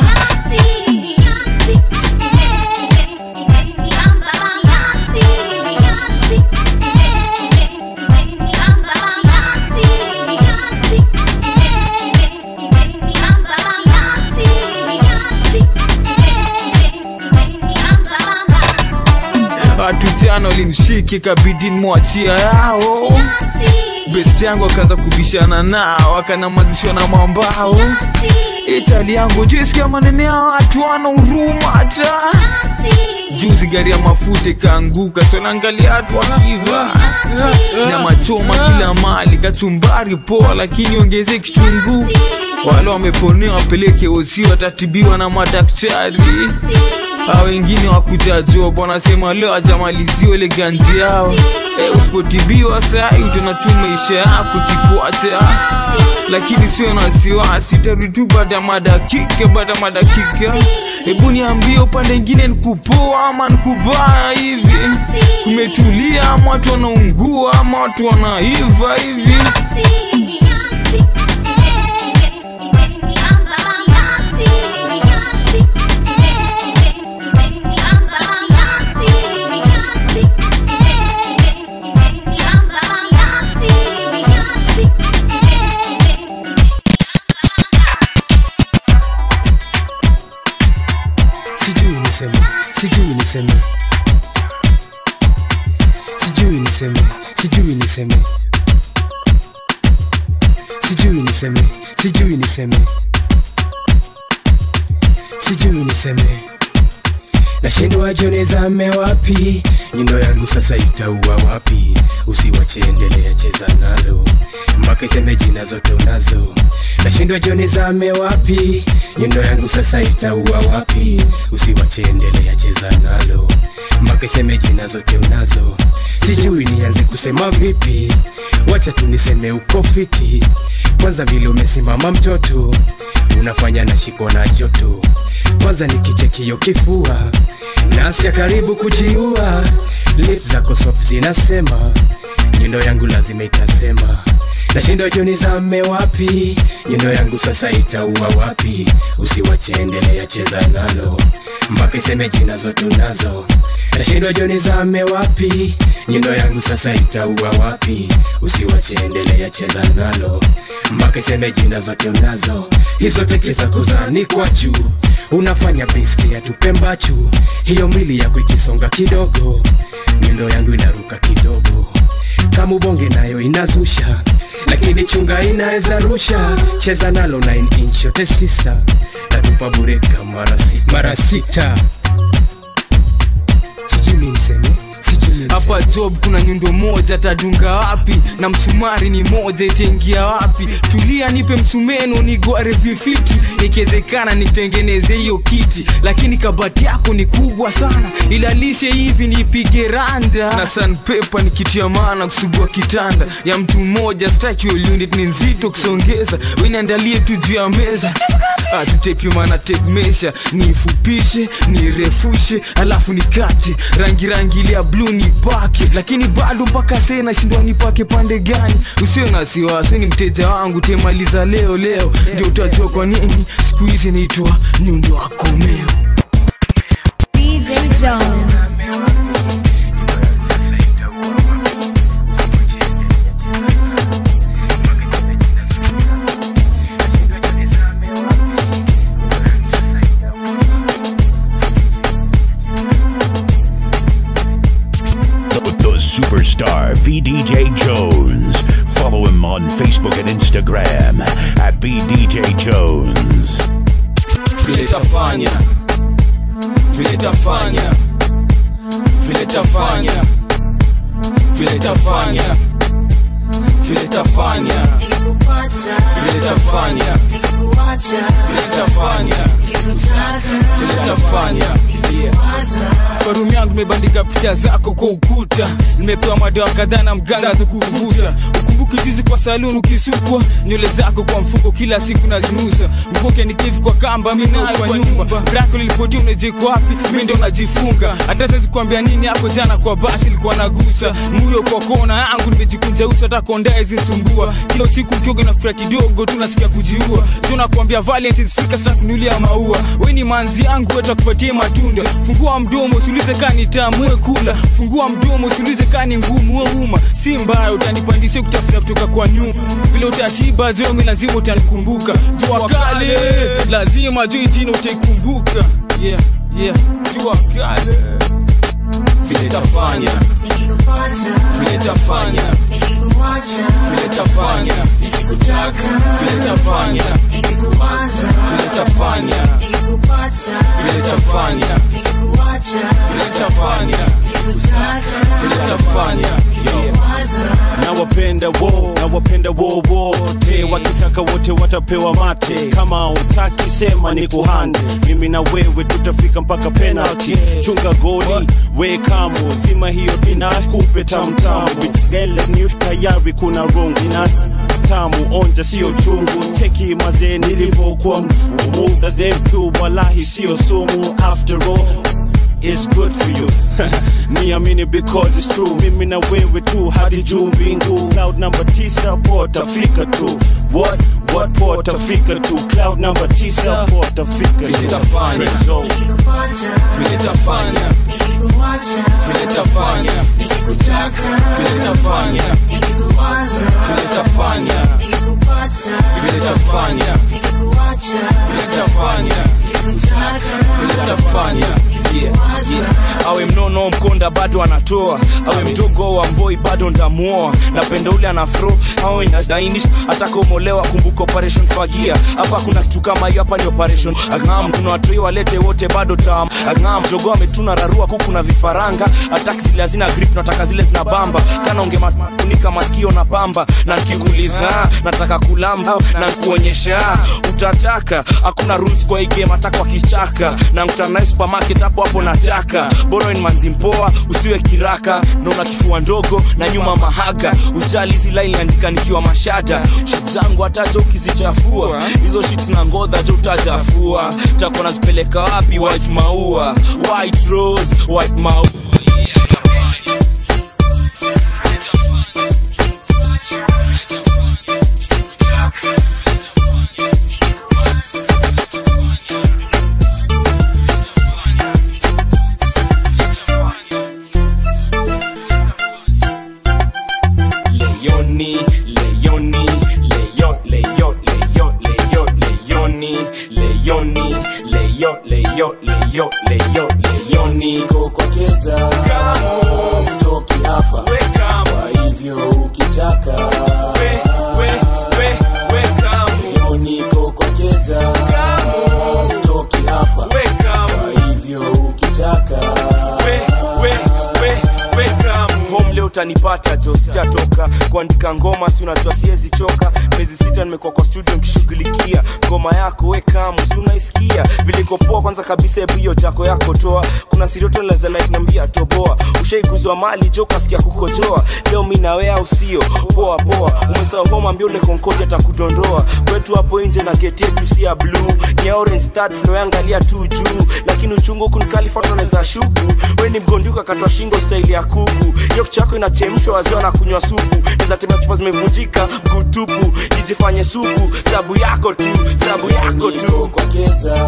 watu jana walimshiki kabidi mwachia yao best yangu akaanza kubishana nao akanamazishwa na mambao itali yangu juisikia manene ya watu wana huruma hata juzi gari ya mafuta ikaanguka sonaangalia watu wakiva nyama choma kila mali kachumbari poa lakini ongeze kichungu wale wameponea wapeleke osi watatibiwa na madaktari a wengine wakujajua wanasema leo ajamaliziwa ile ganzi yao e, usipotibiwa sai utaona tu maisha yako kikwata lakini sio na wasiwasi tarudi tu baada ya madakika baada ya madakika hebu niambie upande ingine nikupoa ama nikubaya hivi kumetulia ama watu wanaungua ama watu wanaiva hivi sijui niseme sijui niseme sijui niseme sijui niseme sijui niseme sijui niseme sijui niseme nashindwa jone zame wapi nyundo yangu sasa itaua wapi usiwache endelea cheza nalo mpaka iseme jina zote unazo nashindwa jone zame wapi nyundo yangu sasa itaua wapi usiwache endelea cheza nalo mpaka iseme jina zote unazo sijui nianze kusema vipi wacha tu niseme uko fiti kwanza vile umesimama mtoto unafanya na shiko na joto kwanza nikichekio kifua nasikia karibu kujiua lip zako soft zinasema nyundo yangu lazima itasema nashindwa joni zame wapi nyundo yangu sasa itaua wapi usiwache endelea cheza nalo mpaka iseme jina zote unazo nashindwa joni zame wapi nyundo yangu sasa itaua wapi usiwache endelea cheza nalo mpaka iseme jina zote unazo hizo teke za kuzani kwa juu unafanya biski ya tupembachu hiyo mwili yako ikisonga kidogo nyundo yangu inaruka kidogo kama ubonge nayo inazusha lakini chunga inaweza rusha cheza nalo 9 inch yote sisa natupa bureka mara sita, mara sita. sijui niseme sijui hapa job kuna nyundo moja tadunga wapi na msumari ni moja itaingia wapi tulia nipe msumeno nigware vifiti ikiwezekana nitengeneze hiyo kiti lakini kabati yako ni kubwa sana ilalishe hivi nipige randa na sanpepa nikitia maana kusugua kitanda ya mtu mmoja structural unit ni nzito kusongeza weniandalie tu juu ya meza tutepimana tape measure niifupishe nirefushe alafu nikate rangi rangi ile ya bluu nipake lakini bado mpaka see nashindwa nipake pande gani usio na wasiwasi ni mteja wangu temaliza leo leo ndio utajua kwa nini siku hizi naitwa nyundo wakomeo DJ Jones. The, the superstar VDJ Jones. Follow him on Facebook and Instagram at VDJ Jones. vile tafanya vile tafanya vile tafanya vile tafanya vile tafanya vile tafanya vile tafanya vile tafanya kwa rumu yangu nimebandika picha zako kwa ukuta nimepewa madawa kadhaa na mganga za kuvuta ukumbuki jizi kwa saluni ukisukwa nywele zako kwa mfuko kila siku nazirusa ukoke nikivi kwa kamba minayo kwa nyumba brako lilipotia unajiko wapi mi ndo najifunga hata sezi kuambia nini hapo jana kwa basi ilikuwa nagusa muyo kwa kona yangu nimejikunja uso hata kondae zinsumbua kila usiku ukioga na fura kidogo tu nasikia kujiua tunakuambia valentines fika sasa kunulia maua we ni manzi yangu wetakupatia matunda fungua mdomo usiulize kani tamue kula fungua mdomo usiulize kani ngumu we uma si mbaya utanipandisia kutafuta kutoka kwa nyuma vile utashiba zomi lazima utanikumbuka jua kale lazima juu jina utaikumbuka yeah, yeah. jua kale vile tafanya vile tafanya vile tafanya vile tafanya vile tafanya vile tafanya vile tafanya vile tafanya nawapenda wo nawapenda wo wote wakitaka wote watapewa mate kama utaki sema ni kuhande mimi na wewe tutafika mpaka penalty chunga goli we kamo zima hiyo inakupe tamtamu gele news tayari kuna rungu ina tamu onja sio chungu cheki mazee nilivyokuwa muda zemtu walahi sio sumu after all It's good for you niamini because it's true mimi na wewe tu hadi juu mbingu cloud number tisa potafika tu what what potafika tu cloud number tisa potafika vile tafanya vile tafanya vile tafanya vile tafanya vile tafanya vile tafanya vile tafanya vile tafanya yeah, yeah. awe mnono mkonda bado anatoa awe mdogo wa mboi bado ndamuoa napenda ule anafro awe inadainisha atakaomolewa kumbuka operation fagia hapa kuna kitu kama hiyo hapa ni operation agam kuna watoi walete wote bado tam agam mdogo ametuna rarua kuku na vifaranga ataki zile hazina grip nataka zile zina bamba kana ungemafunika masikio na pamba na nkikuuliza nataka kulamba na nkuonyesha utataka hakuna rules kwa hii game hata kwa kichaka na nkutana supermarket hapo hapo nataka boroin manzi mpoa usiwe kiraka naona kifua ndogo na nyuma mahaga ujali hizi line andika nikiwa mashada shit zangu hataja ukizichafua hizo shit na ngodha jo utajafua tako nazipeleka wapi white maua white rose white maua Leoni, Leoni, Leo, Leo, Leo, Leo, Leoni, Leoni, Leo, Leo, Leo, Leo, Leoni. kokokeza stoki hapa kwa hivyo ukitaka Leoni kokokeza stoki hapa kwa hivyo ukitaka utanipata jo sitatoka kuandika ngoma si unajua siwezi choka miezi sita nimekuwa kwa studio nkishughulikia ngoma yako we kamu si unaisikia vilikopoa kwanza kabisa hebu hiyo jako yako toa kuna sirioto laza like nambia toboa ushaiguzwa mali jo kasikia kukojoa leo mi nawe au sio poa poa umesahau homa ambia ule konkodi atakudondoa kwetu hapo nje na geti yetu si ya blue ni ya orange third floor angalia tu juu lakini uchungu huku nikalifatoneza shuku we ni mgonduka katwa shingo staili ya kuku hiyo kichako inachemshwa wazee na kunywa supu nizatembea chupa zimevunjika mguu tupu ijifanye suku sabu yako tu sabu yako tu kwa keta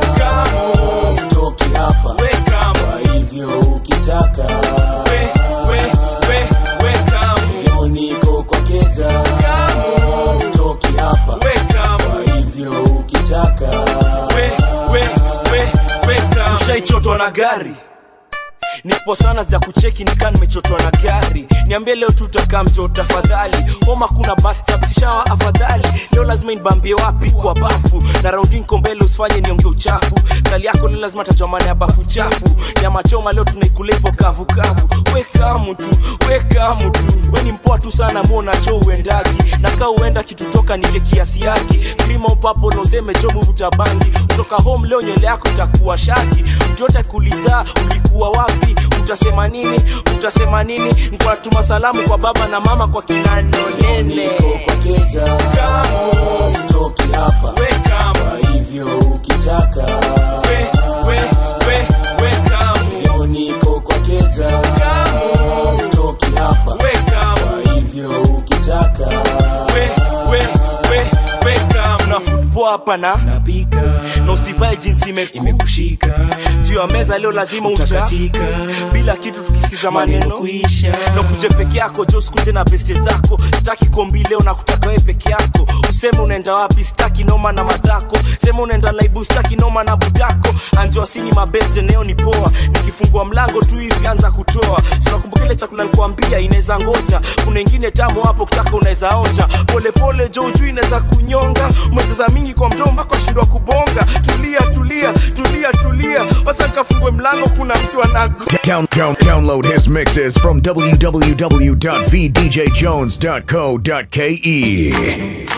stoki hapa kwa hivyo ukitaka we, we, we, we, kamu. leo niko kwa keta stoki hapa kwa hivyo ukitaka we, we, we, we, kamu. ushaichotwa na gari nipo sana za kucheki nikaa nimechotwa na gari niambie leo tutakaa mto tafadhali homa kuna batabsishawa afadhali leo lazima nibambie wapi kwa bafu na raundi nko mbele usifanye nionge uchafu kali yako leo lazima tajua maana ya bafu chafu nyama choma leo tunaikula hivyo kavukavu wekamu tu wekamu tu we ni mpoa tu sana muona cho uendagi na kaa uenda kitutoka nile kiasi yake krima upapo nozeme jo muvuta bangi kutoka home leo nywele yako itakuwa shaki mtu yote kuliza ulikuwa wapi utasema nini utasema nini nikuwa natuma salamu kwa baba na mama kwa kinano nene kwa keta stoki hapa kwa hivyo ukitaka we, we, we, we, kamu. leo niko kwa keta stoki hapa kwa hivyo ukitaka we, we, we, we, kamu. na football hapa na napika na usivae jinsi imekushika juu ya meza leo lazima utakatika bila kitu tukisikiza maneno kuisha na kuje peke yako jo sikuje na beste zako sitaki kombi leo na kutaka wewe peke yako useme unaenda wapi sitaki noma na madhako sema unaenda laibu sitaki noma na budako anjoasini mabeste neo ni poa nikifungua mlango tu hivi anza kutoa sinakumbuka ile chakula nikuambia inaweza ngoja kuna ingine tamu hapo kitaka unaweza onja polepole jo ujui inaweza kunyonga umecheza mingi kwa mdomo mpaka shindwa kubonga tulia tulia tulia tulia wacha nikafungue mlango kuna mtu anago Down, down, download his mixes from www.vdjjones.co.ke.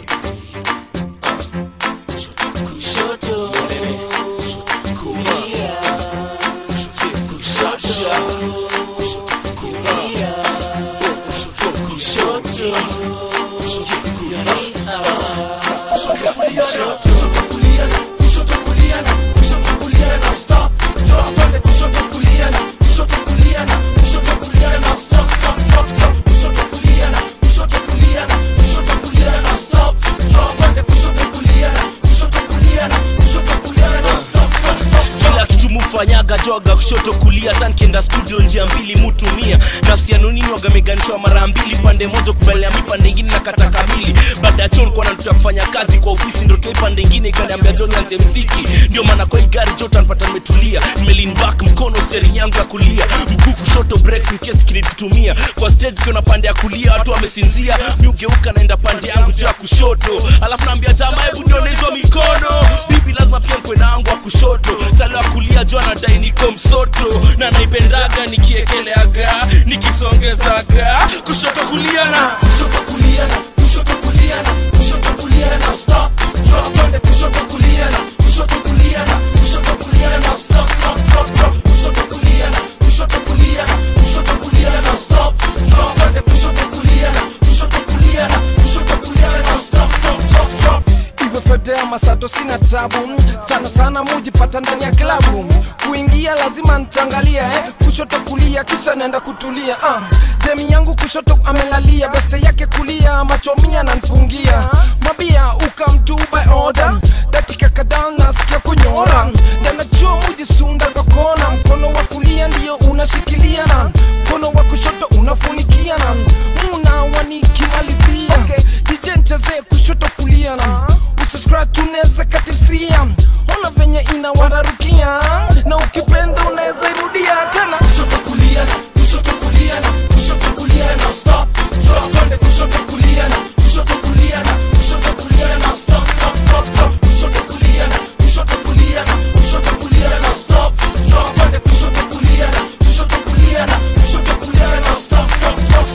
kila kitu mufanyaga joga kushoto kulia tankienda studio njia mbili mutumia nafsi ya nonini wagameganishwa mara mbili pande moja kubalea mi pande ingine na kata kamili baada ya chon kwana tuta kufanya kazi kwa ofisi ndo toi pande ingine ikaniambia jo nianze mziki ndio maana kwa hii gari jota npata nimetulia nimelin back mkono steering yangu ya kulia mguu kushoto breaks in case kinitutumia kwa stage kiona pande ya kulia watu wamesinzia mi ugeuka naenda pande yangu juu ya kushoto alafu naambia jamaa hebu nione hizo mikono bibi lazima pia mkwena wangu wa kushoto salo ya kulia jo anadai niko msoto na naipendaga nikiekeleaga nikisongezaga kushoto kulia na kushoto kulia na kushoto kulia na kushoto kulia na stop drop twende kushoto kulia na kushoto kulia na kushoto kulia na stop drop drop drop kushoto kulia na kushoto kulia na kushoto kulia na stop drop twende kushoto kulia na kushoto kulia na kushoto kulia na stop drop drop drop hivyo fedea masato sina tabu sana sana mujipata ndani ya klabu kuingia lazima ntangalia eh? kushoto kulia kisha naenda kutulia uh. demi yangu kushoto amelalia beste yake kulia machomia nanfungia mabia ukamtu by order dakika kadhaa nasikia kunyora ndanachua mujisunda kwa kona mkono wa kulia ndio unashikilia na mkono wa kushoto unafunikia na muna wanikimalizia okay. DJ ncheze kushoto kulia na usiscratch unaweza katisia ona venye inawararukia na ukipenda unaweza irudia tena kushoto kulia na kushoto kulia na kushoto kulia na stop drop twende kushoto kulia na kushoto kulia na kushoto kulia na stop stop drop drop kushoto kulia na kushoto kulia na kushoto kulia na stop drop twende kushoto kulia na kushoto kulia na kushoto kulia na stop stop drop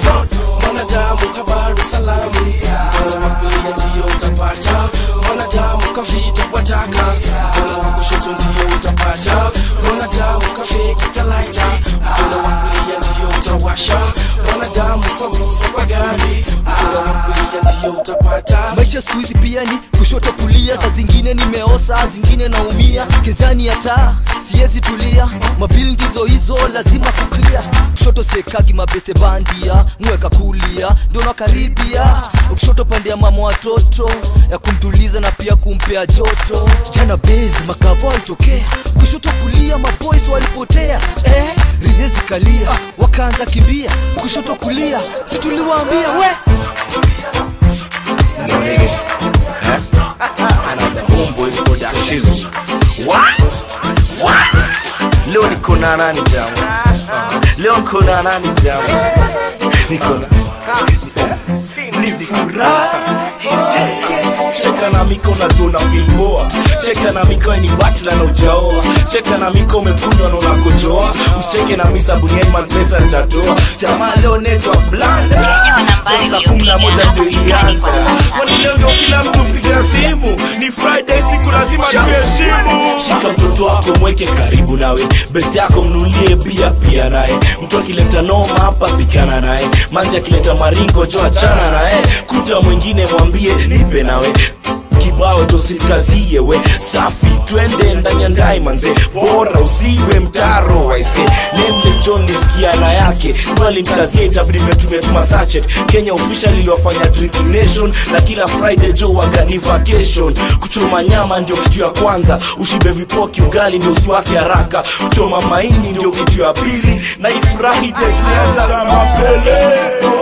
siku hizi pia ni kushoto kulia saa zingine nimeosa saa zingine naumia kezani ya taa siwezi tulia mabili ndizo hizo lazima kuklia kushoto sekagi mabeste bandia mweka kulia ndio nakaribia kushoto pande ya mama watoto ya kumtuliza na pia kumpea joto jana bezi makavo alitokea kushoto kulia maboys walipotea eh, ridhezi kalia wakaanza kimbia kushoto kulia situliwaambia we No nigga. Huh? Another homeboys production. What? What? Leo niko na nani jamu? Leo niko na nani jamu? Niko na ni furaha cheka na miko najua unavimboa cheka na miko ni bachla na ujaoa cheka na miko umekundwa na unakojoa usicheke na misa buniani mapesa nitatoa jamaa leo netwa blanda saa kumi na moja ndio ilianza kwani leo ndio kila mtu piga simu ni friday siku lazima tuheshimu shika mtoto wako mweke karibu nawe best yako mnulie bia pia naye mtu akileta noma hapa pikana naye manzi akileta maringo jo achana naye kuta mwingine mwambie nipe nawe kibao tosikazie we safi twende ndani ya ndai manze bora usiwe mtaro waise nameless john nisikia na yake mkazie itabidi metumetuma sachet kenya official iliwafanya drinking nation na kila friday jo wagani vacation kuchoma nyama ndio kitu ya kwanza ushibe vipoki ugali ndio usiwake haraka kuchoma maini ndio kitu ya pili na ifurahi de tulianza na mapele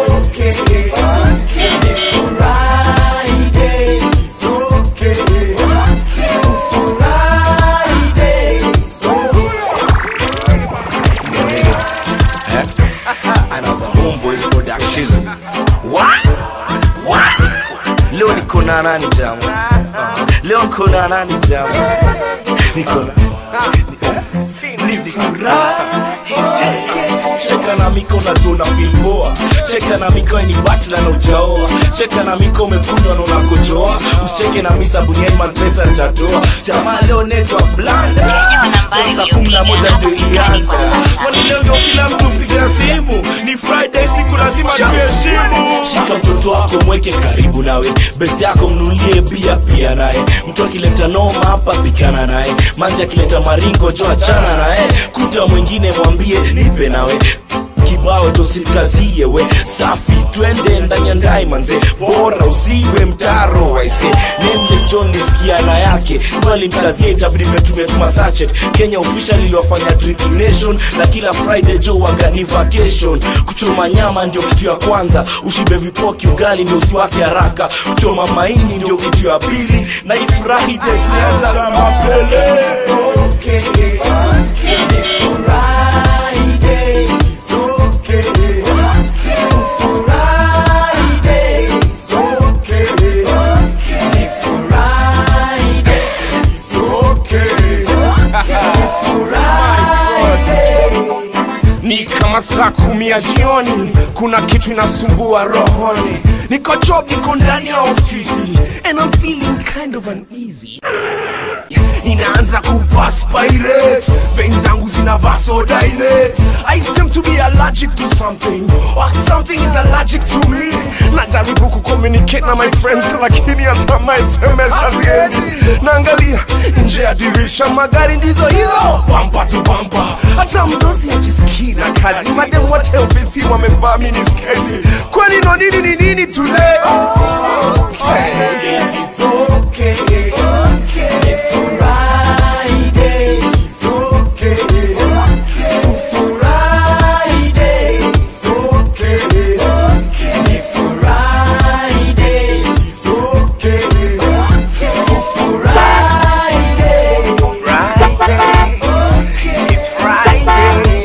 Another homeboys production. What? What? Leo niko na nani jamu? Leo niko na nani jamu? Niko na ni furaha cheka na miko najua unavimboa cheka na miko ni bachla na ujaoa cheka na miko umekundwa na unakojoa usicheke na misa buniani mapesa nitatoa jamaa leo netwa blanda saa kumi na moja ndio ilianza kwani leo ndio kila mtu piga simu ni friday siku lazima tuheshimu shika mtoto wako mweke karibu nawe best yako mnulie bia pia naye mtu akileta noma hapa pikana naye manzi akileta maringo jo achana naye kuta mwingine mwambie nipe nawe kibao tosikazie we safi twende ndani ya ndai manze bora usiwe mtaro waise nameless john nisikia na yake mkazie itabidi metumetuma sachet kenya official iliwafanya drinking nation na kila friday jo wagani vacation kuchoma nyama ndio kitu ya kwanza ushibe vipoki ugali ndio usiwake haraka kuchoma maini ndio kitu ya pili na ifurahi de tulianza na mapele ni kama saa kumi ya jioni kuna kitu inasumbua rohoni niko job niko ndani ya ofisi and I'm feeling kind of uneasy inaanza kupaspirate vein zangu zina vasodilate i seem to be allergic to something or something is allergic to me najaribu kucommunicate na my friends lakini hata my sms haziendi naangalia nje ya dirisha magari ndizo hizo bampa tu bampa hata mdosi ajisikii na kazi madem wote ofisi wamevaa minisketi kwani no nini ni nini today okay. It is okay. Okay. Friday is okay. Friday is okay. Ni Friday is okay. Friday. Friday. It's Friday.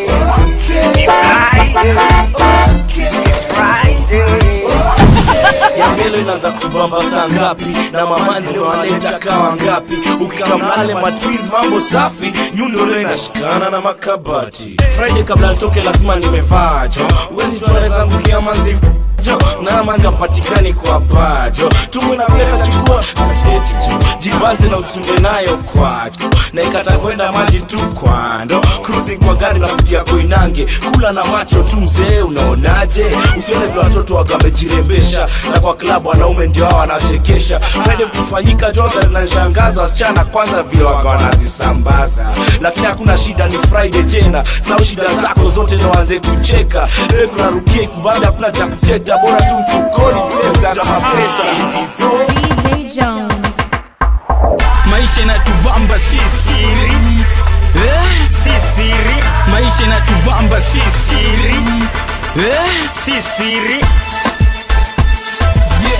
It's Friday. ya mbele inaanza kutubamba saa ngapi na mamanzi ndio wanaleta kawa ngapi ukikamnale matwins mambo safi nyundo leo inashikana na makabati friday kabla nitoke lazima nimevaa jo uwezi tunaweza mbukia manzi jo na manja patikani kwa pajo tumu na peta chukua seti jo jibanze na utunde nayo kwacho na ikata kwenda maji tu kwando cruising kwa gari na kutia koinange kula na macho tu mzee unaonaje usione vile watoto wakamejirembesha na kwa klabu wanaume ndio hao wanachekesha friday kufanyika joga zinanishangaza wasichana kwanza vile waga wanazisambaza lakini hakuna shida ni friday tena sau shida zako zote ndo waanze kucheka Wewe kunarukia ikubanda hakuna cha kuteta bora tu mfukoni tuetana mapesa DJ Jones. maisha inatubamba si siri eh? si siri maisha inatubamba si siri eh? si siri yeah.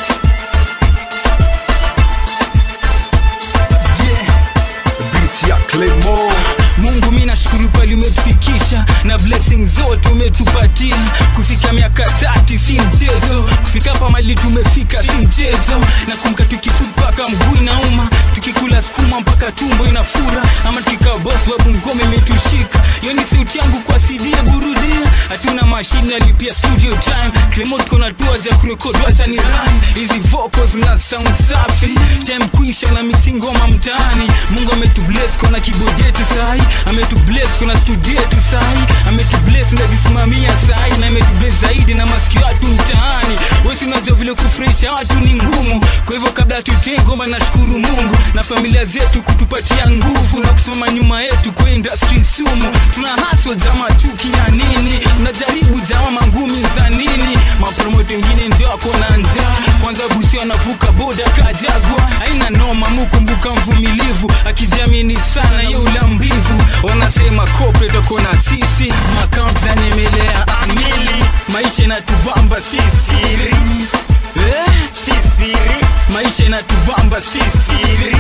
Beat ya Claymore mungu mi nashukuru pali umetufikisha na blessing zote umetupatia kufika miaka tati si mchezo kufika hapa mali tumefika si mchezo na kumka tukifuta mpaka mguu inauma tukikula sukuma mpaka tumbo inafura ama tukikaa bos babu ngome imetushika hiyo ni sauti yangu kwa cd ya burudia hatuna mashine alipia studio time Clement kona tua za kurekodi wacha ni run hizi vocals na sound safi time kuisha na mixing ngoma mtaani mungu ametubless kona keyboard yetu sahi ametubless kuna studio yetu sahi ametubless nazisimamia sahi na ametubless zaidi na masikio watu mtaani wesi unajua vile kufurahisha watu ni ngumu kwa hivyo kabla tutee ngoma nashukuru mungu na familia zetu kutupatia nguvu na kusimama nyuma yetu kwa industry sumu tuna hustle zama chuki na nini tunajaribu zama mangumi za nini mapromoto wengine ndio wako na njaa kwanza busi anavuka boda kajagwa aina noma mukumbuka mvumilivu akijiamini sana ye ulambivu wanasema corporate wako na sisi makaunt zanyemelea amili maisha inatubamba si siri eh? si siri maisha inatubamba si siri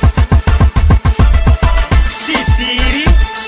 si siri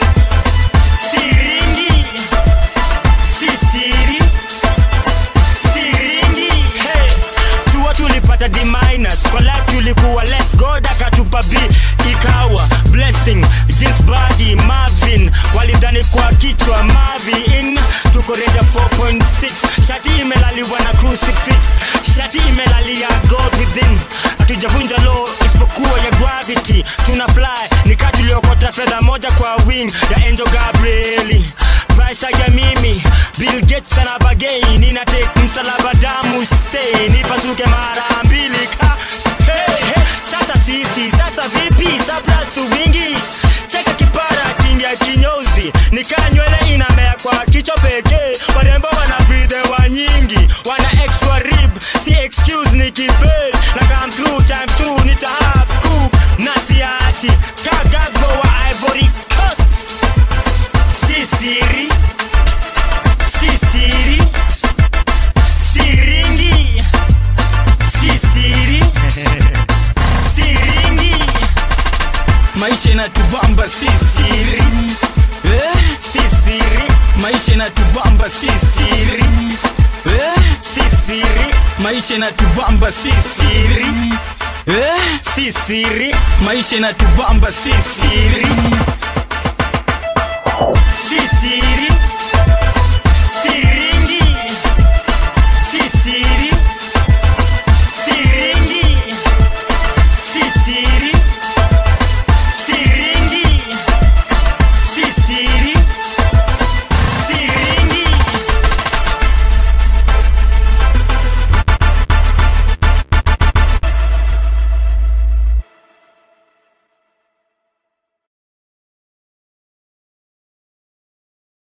siringi si siri siringi hey. chuo tulipata D minus kwa life tulikuwa less god akatupa b ikawa blessing jeans body marvin walidhani kwa kichwa marvin tuko reja 4.6 shati imelaliwa na crucifix shati imelalia god within hatujavunja law isipokuwa ya gravity tuna fly nika tuliokota fedha moja kwa wing ya angel gabrieli price tag ya mimi bill gates ana bagei nina take msalaba damu stay nipasuke mara mbili ka hey, hey. sasa sisi sasa vipi saplasu wingi cheka kipara kingia kinyozi nikaa nywele inamea kwa kichwa pekee warembo wana breathe wa nyingi wana extra rib si excuse nikifail na come through time through nita have cook na siachi kagagbo wa ivory coast si siri si siri siringi si siri siringi maisha inatubamba si siri eh? si siri maisha inatubamba si siri eh? si siri maisha inatubamba si siri eh? si siri maisha inatubamba si siri si siri